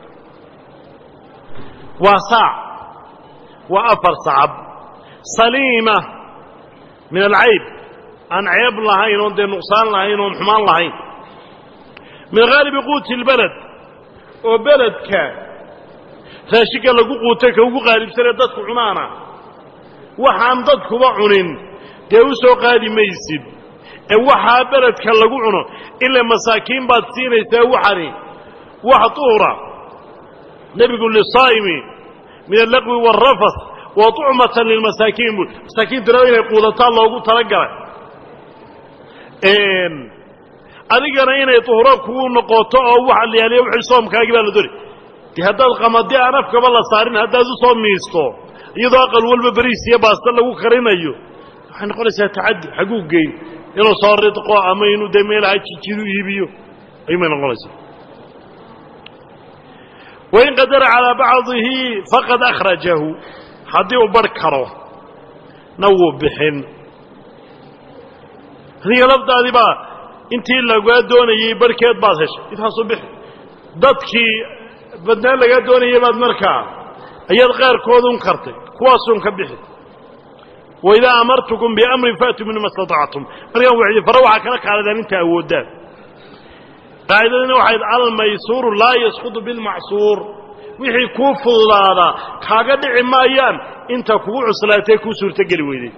waa saac waa afar sacab saliima min alcayb aan ceeb lahayn oon dee nuqsaan lahayn oon xumaan lahayn min haalibi quuti اlbaled oo beledka raashinka lagu quutay ka ugu qaalibsanee dadku cunaana waxaan dadkuba cunin dee u soo qaadi maysid ee waxaa beledka lagu cuno ila masaakiin baad siinaysaa waxani wax duhura nebigu lisaa'imi min allaqwi waalrafas wa tucmatan lilmasaakiin buu masaakiintuna inay quudataan loogu talagalay adigana inay duhuro kugu noqoto oo waxa la yaaliya wixii soomkaagii baa la doonay dee haddaad qamadi aan afkaba la saarin haddaad u soo miisto iyadoo aqal walba beriis iyo baasta lagu karinayo waxay noqonaysaa tacaddi xaguu geyn inuu soo ridqo ama inuu dee meelaha jijidu iibiyo ayuumay noqonaysaa wain qadara calaa bacdihi faqad akhrajahu haddii uu barh karo na wuu bixin adiga lafdaadii baa intii lagaa doonayey barhkeed baad heshay intaasu bixi dadkii badnaan lagaa doonayay baad markaa ayaad qaarkoodun kartay kuwaasun ka bixi waidaa amartukum biamrin faatuu minhu ma statactum markaan wxi fare waxaa kala qaadadaan inta awoodaan qaacidadina waxayd almaysuuru laa yasqudu bilmacsuur wixii kuu fududaadaa kaaga dhici maayaan inta kugu cuslaatee kuu suurtogeli weyday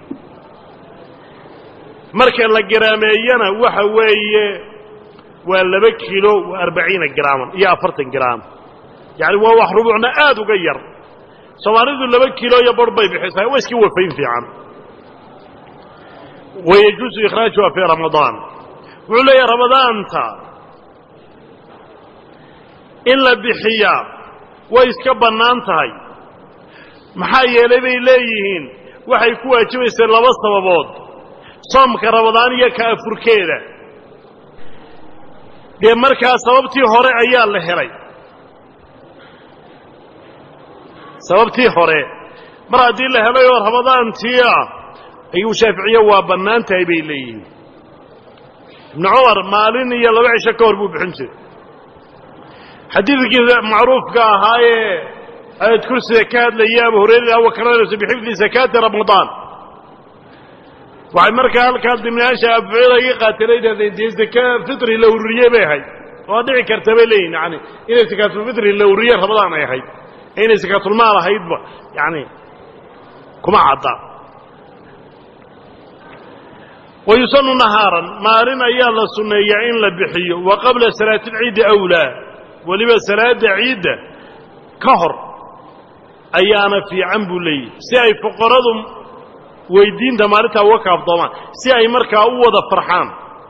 marka la garaameeyana waxa weeye waa laba kilo wa arbaciina graaman iyo afartan graam yacni waa wax rubuucna aad uga yar soomaalidu laba kilo iyo bar bay bixisaa waa iska wafayn fiican wayajuusu ikhraajuha fii ramadaan wuxuu leeyahay ramadaanta in la bixiyaa way iska bannaan tahay maxaa yeelay bay leeyihiin waxay ku waajibaysay laba sababood soomka ramadaan iyo ka afurkeeda dee markaa sababtii hore ayaa la helay sababtii hore mar haddii la helay oo ramadaantii ah ayuu shaaficiye waa bannaan tahay bay leeyihiin ibnu cumar maalin iyo laba cisho ka hor buu bixin jiray xadiidkii macruufka ahaayee ayad kursiga ka hadlaya abu hurayra wakananayso bixifdi sakaati ramadaan waxay markaa halkaa dimnaasha abucida iga qaateenay dhahdeen dee zaka fitri la ururiye bay ahayd waa dhici karta bay leeyihin yani inay sakaatulfitri la ururiye ramadaan ay ahayd ee inay sakaatulmaal ahaydba yani kuma cadda wayusanu nahaaran maalin ayaa la sunneeyaa in la bixiyo wa qabla salaati alciidi awlaa weliba salaada ciidda ka hor ayaana fiican buu leeyahy si ay fuqaradu weydiinta maalintaa uga kaaftoomaan si ay markaa u wada farxaan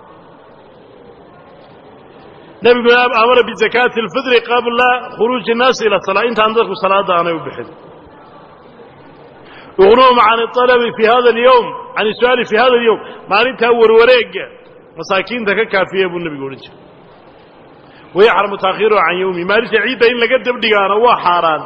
nebiguna amara bizakaati alfitri qabla khuruuji innaasi ila salaa intaan dadku salaadda aanay u bixin uqnuhum can alabi fi hada alyowm can isu'aali fi hada alyowm maalintaa warwareegga masaakiinta ka kaafiya buu nebigu odhan jiray wayaxramu taakhiruhu can yowmi maalinta ciidda in laga dabdhigaana waa xaaraan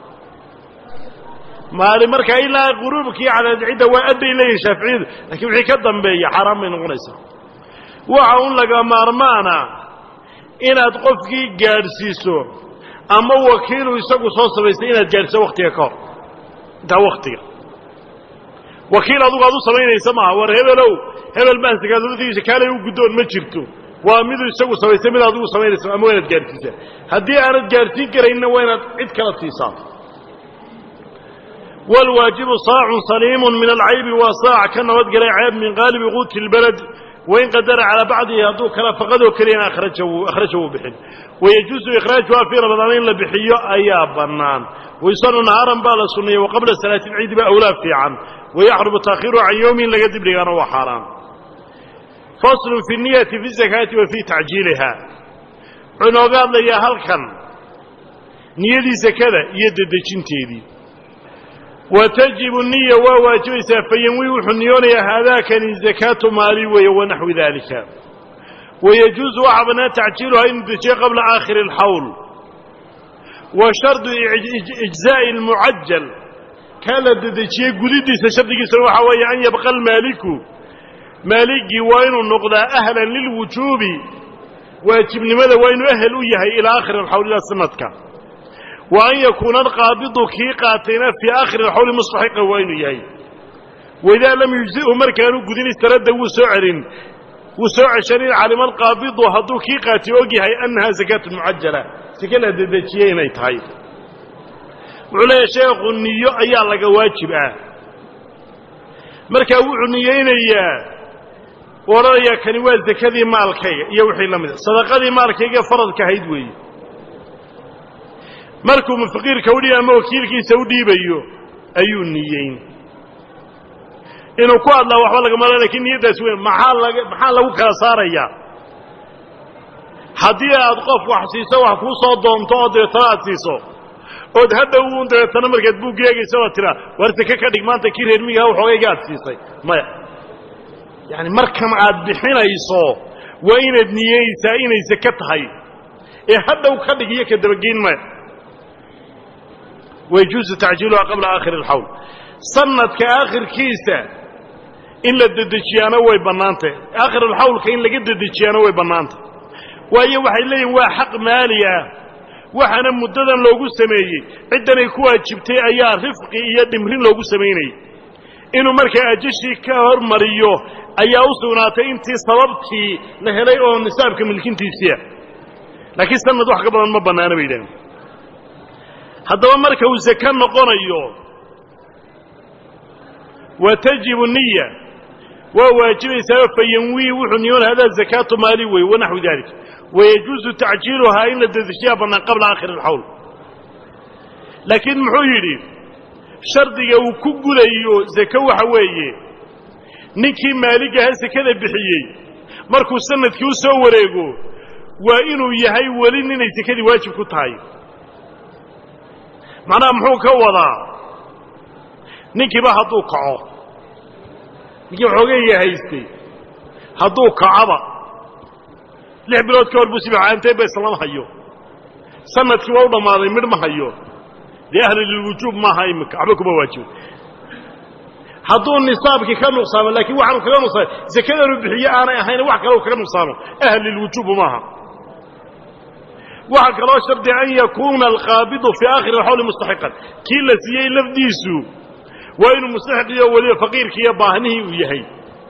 maalin markaa ilaa quruubkii cadaadcidda waa adbay leeyihin shaaficiyadu lakiin wixii ka dambeeya xaaraan bay noqonaysaa waxa un laga maarmaana inaad qofkii gaadhsiiso ama wakiilu isagu soo samaystay inaad gaadhsiso waktiga ka hor intaa waktiga wakiil adugu aad u samaynaysa maaha war hebelow hebel baan sakaaduladiisa kaalay u guddoon ma jirto waa miduu isagu samaystay mid adigu samaynaysa ama waa inaad gaadhsiisaa haddii aanad gaadhsiin karaynna waa inaad cid kala siisaa wاlwaajibu saacun saliimu min alcaybi waa saac ka nabadgelay ceeb min qaalibi quuti اlbalad wain qadara calaa bacdihi hadduu kala faqadoo keliyana akhraja wuu bixin wayajuusu ikhraajuha fii ramadaan in la bixiyo ayaa bannaan waysanu nahaaran baa la sunneeyey waqabla salaati اlciidi ba awlaa fiican wayaxrumu taakhiruhu can yowmi in laga dibdhigaana waa xaaraan faslu fi niyati fi zakaati wa fii tacjiiliha wuxuu inooga hadlayaa halkan niyadii sakada iyo dedejinteedii wa tajibu niya waa waajibaysaa fayanwi wuxuu niyoonayaa haadaakani zakaatu maali weeye wanaxwi daalika wayajuusu waxaa bannaan tacjiiluhaa inuu dejiyo qabla aakhiri alxawl wa shardu ijzaa'i almucajal kaa la dedejiyey gudidiisa shardigiisuna waxaa weeye an yabqa almaaliku maaligii waa inuu noqdaa ahlan lilwujuubi waajibnimada waa inuu ahel u yahay ilaa aakhiri alxawl ilaa sanadka wa an yakuuna alqaabidu kii qaatayna fii aakhiri alxawli mustaxiqan waa inuu yahay waidaa lam yujzi'hu markaanu gudin istaradda wuu soo celin wuu soo ceshan in calima alqaabidu hadduu kii qaatay og yahay annahaa zakaatu mucajala seke la dedejiyey inay tahay wuxuu leeyahay sheekhu niyo ayaa laga waajib ah markaa wuxuu niyeynayaa u odhanayaa kani waa sekadii maalkayga iyo wixii la mida sadaqadii maalkayga faradka ahayd weeye markuu faqiirka udhiib ama wakiilkiisa u dhiibayo ayuu niyeyn inuu ku hadlaa waxba lagama lakin niyaddaas weyn maxaa laga maxaa lagu kala saarayaa haddii aad qof wax siiso wax kuu soo doonto oo dabeetana aad siiso ood hadhow uun dabeetana markaad buugga eegaysa oo tiraa war seke ka dhig maanta kii reer migaha waxoogayga aad siisay maya yaani markan aad bixinayso waa inaad niyeysaa inay seke tahay ee hadhow ka dhig iyo ka dabageyn maya wayajuusu tacjiiluha qabla aakhiri alxawl sanadka aakhirkiisa in la dedejiyaana way bannaantay aakhirulxawlka in laga dedejiyaana way bannaantay waayo waxay leeyihin waa xaq maali ah waxaana muddadan loogu sameeyey ciddanay ku waajibtay ayaa rifqi iyo dhimrin loogu samaynayay inuu markaa ajashii ka hormariyo ayaa u sugnaatay intii sababtii la helay oo nisaabka milkintiisiia laakiin sanad wax ka badan ma bannaana bay yidhahdeen haddaba marka uu seke noqonayo wa tajibu niya waa waajibaysaa fayanwii wuxuu niyoon hadaa zakaatu maali wey wanaxwi dalik wayajuusu tacjiiluhaa in la dedeshiyaa bannaan qabla aakhiri alxawl laakiin muxuu yidhi shardiga uu ku gulayo seke waxa weeye ninkii maaligaha sekada bixiyey markuu sanadkii u soo wareego waa inuu yahay weli ninay sekadii waajib ku tahay macnaha muxuu ka wadaa ninkiiba hadduu kaco ninkii waxoogayga haystay hadduu kacaba lix bilood ka hor buu sibaxaantay ba islama hayo sanadkii waa u dhammaaday midh ma hayo dee ahli lilwujuub maaha imika waxba kuma waajibo hadduu nisaabkii ka nuqsaamo laakiin waxaanu kaga nuqsaamay sekadanu bixiye aanay ahayn wax kale u kaga nuqsaamo ahlilwujuubu maaha waxaa kaloo shardi an yakuuna alqaabidu fii aakhiri alxawli mustaxiqan kii la siiyey lafdiisu waa inuu mustaxiqiyo weliba faqiirkii iyo baahnihii uu yahay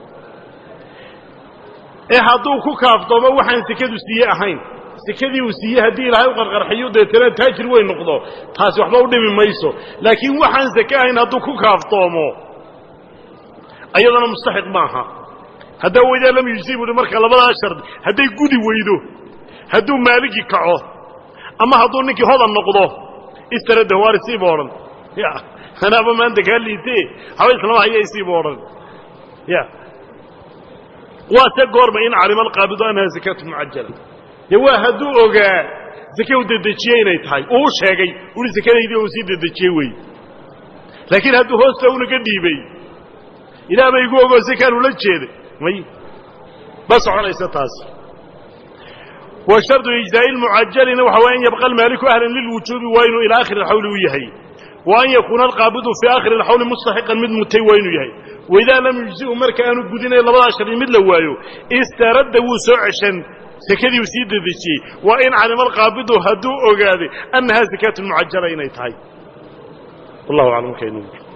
ee hadduu ku kaaftoomo waxaan sekadu siiye ahayn sekadii uu siiyey haddii ilaahay u qarqarxiyo deetana taajir weyn noqdo taasi waxba u dhimi mayso laakiin waxaan seke ahayn hadduu ku kaaftoomo ayadana mustaxiq maaha haddaa weydaa lam yujsi buuhi marka labadaa shardi hadday gudi weydo hadduu maaligii kaco ama hadduu ninkii hodan noqdo istarada waar isiiba odhan ya anaaba maanta kaa liite haba islama haya isiiba odhan ya waa se goorma in calima alqaabidu annaha zakaatu mucajala dee waa hadduu ogaa zake u dedejiyey inay tahay uu u sheegay ui sakadaydii uu sii dedejiyey wey laakiin hadduu hoosta unaga dhiibay ilaah bay igu ogoo sakaan ula jeeday may ma soconaysa taas wa shardu ijzaa'i lmucajalina waxa way an yabqa almaaliku ahlan lilwujuubi waa inuu ilaa akhiri alxawli u yahay wa an yakuuna alqaabidu fii aakhiri alxawli mustaxiqan mid mutay waa inuu yahay waidaa lam yujzi'u marka aanu gudinay labadaa shardi mid la waayo istaradda wuu soo ceshan sekadii uu sii dedejiyey waa in calima alqaabidu hadduu ogaaday annahaa sakaatu mucajala inay tahay wallahu aclam markaynu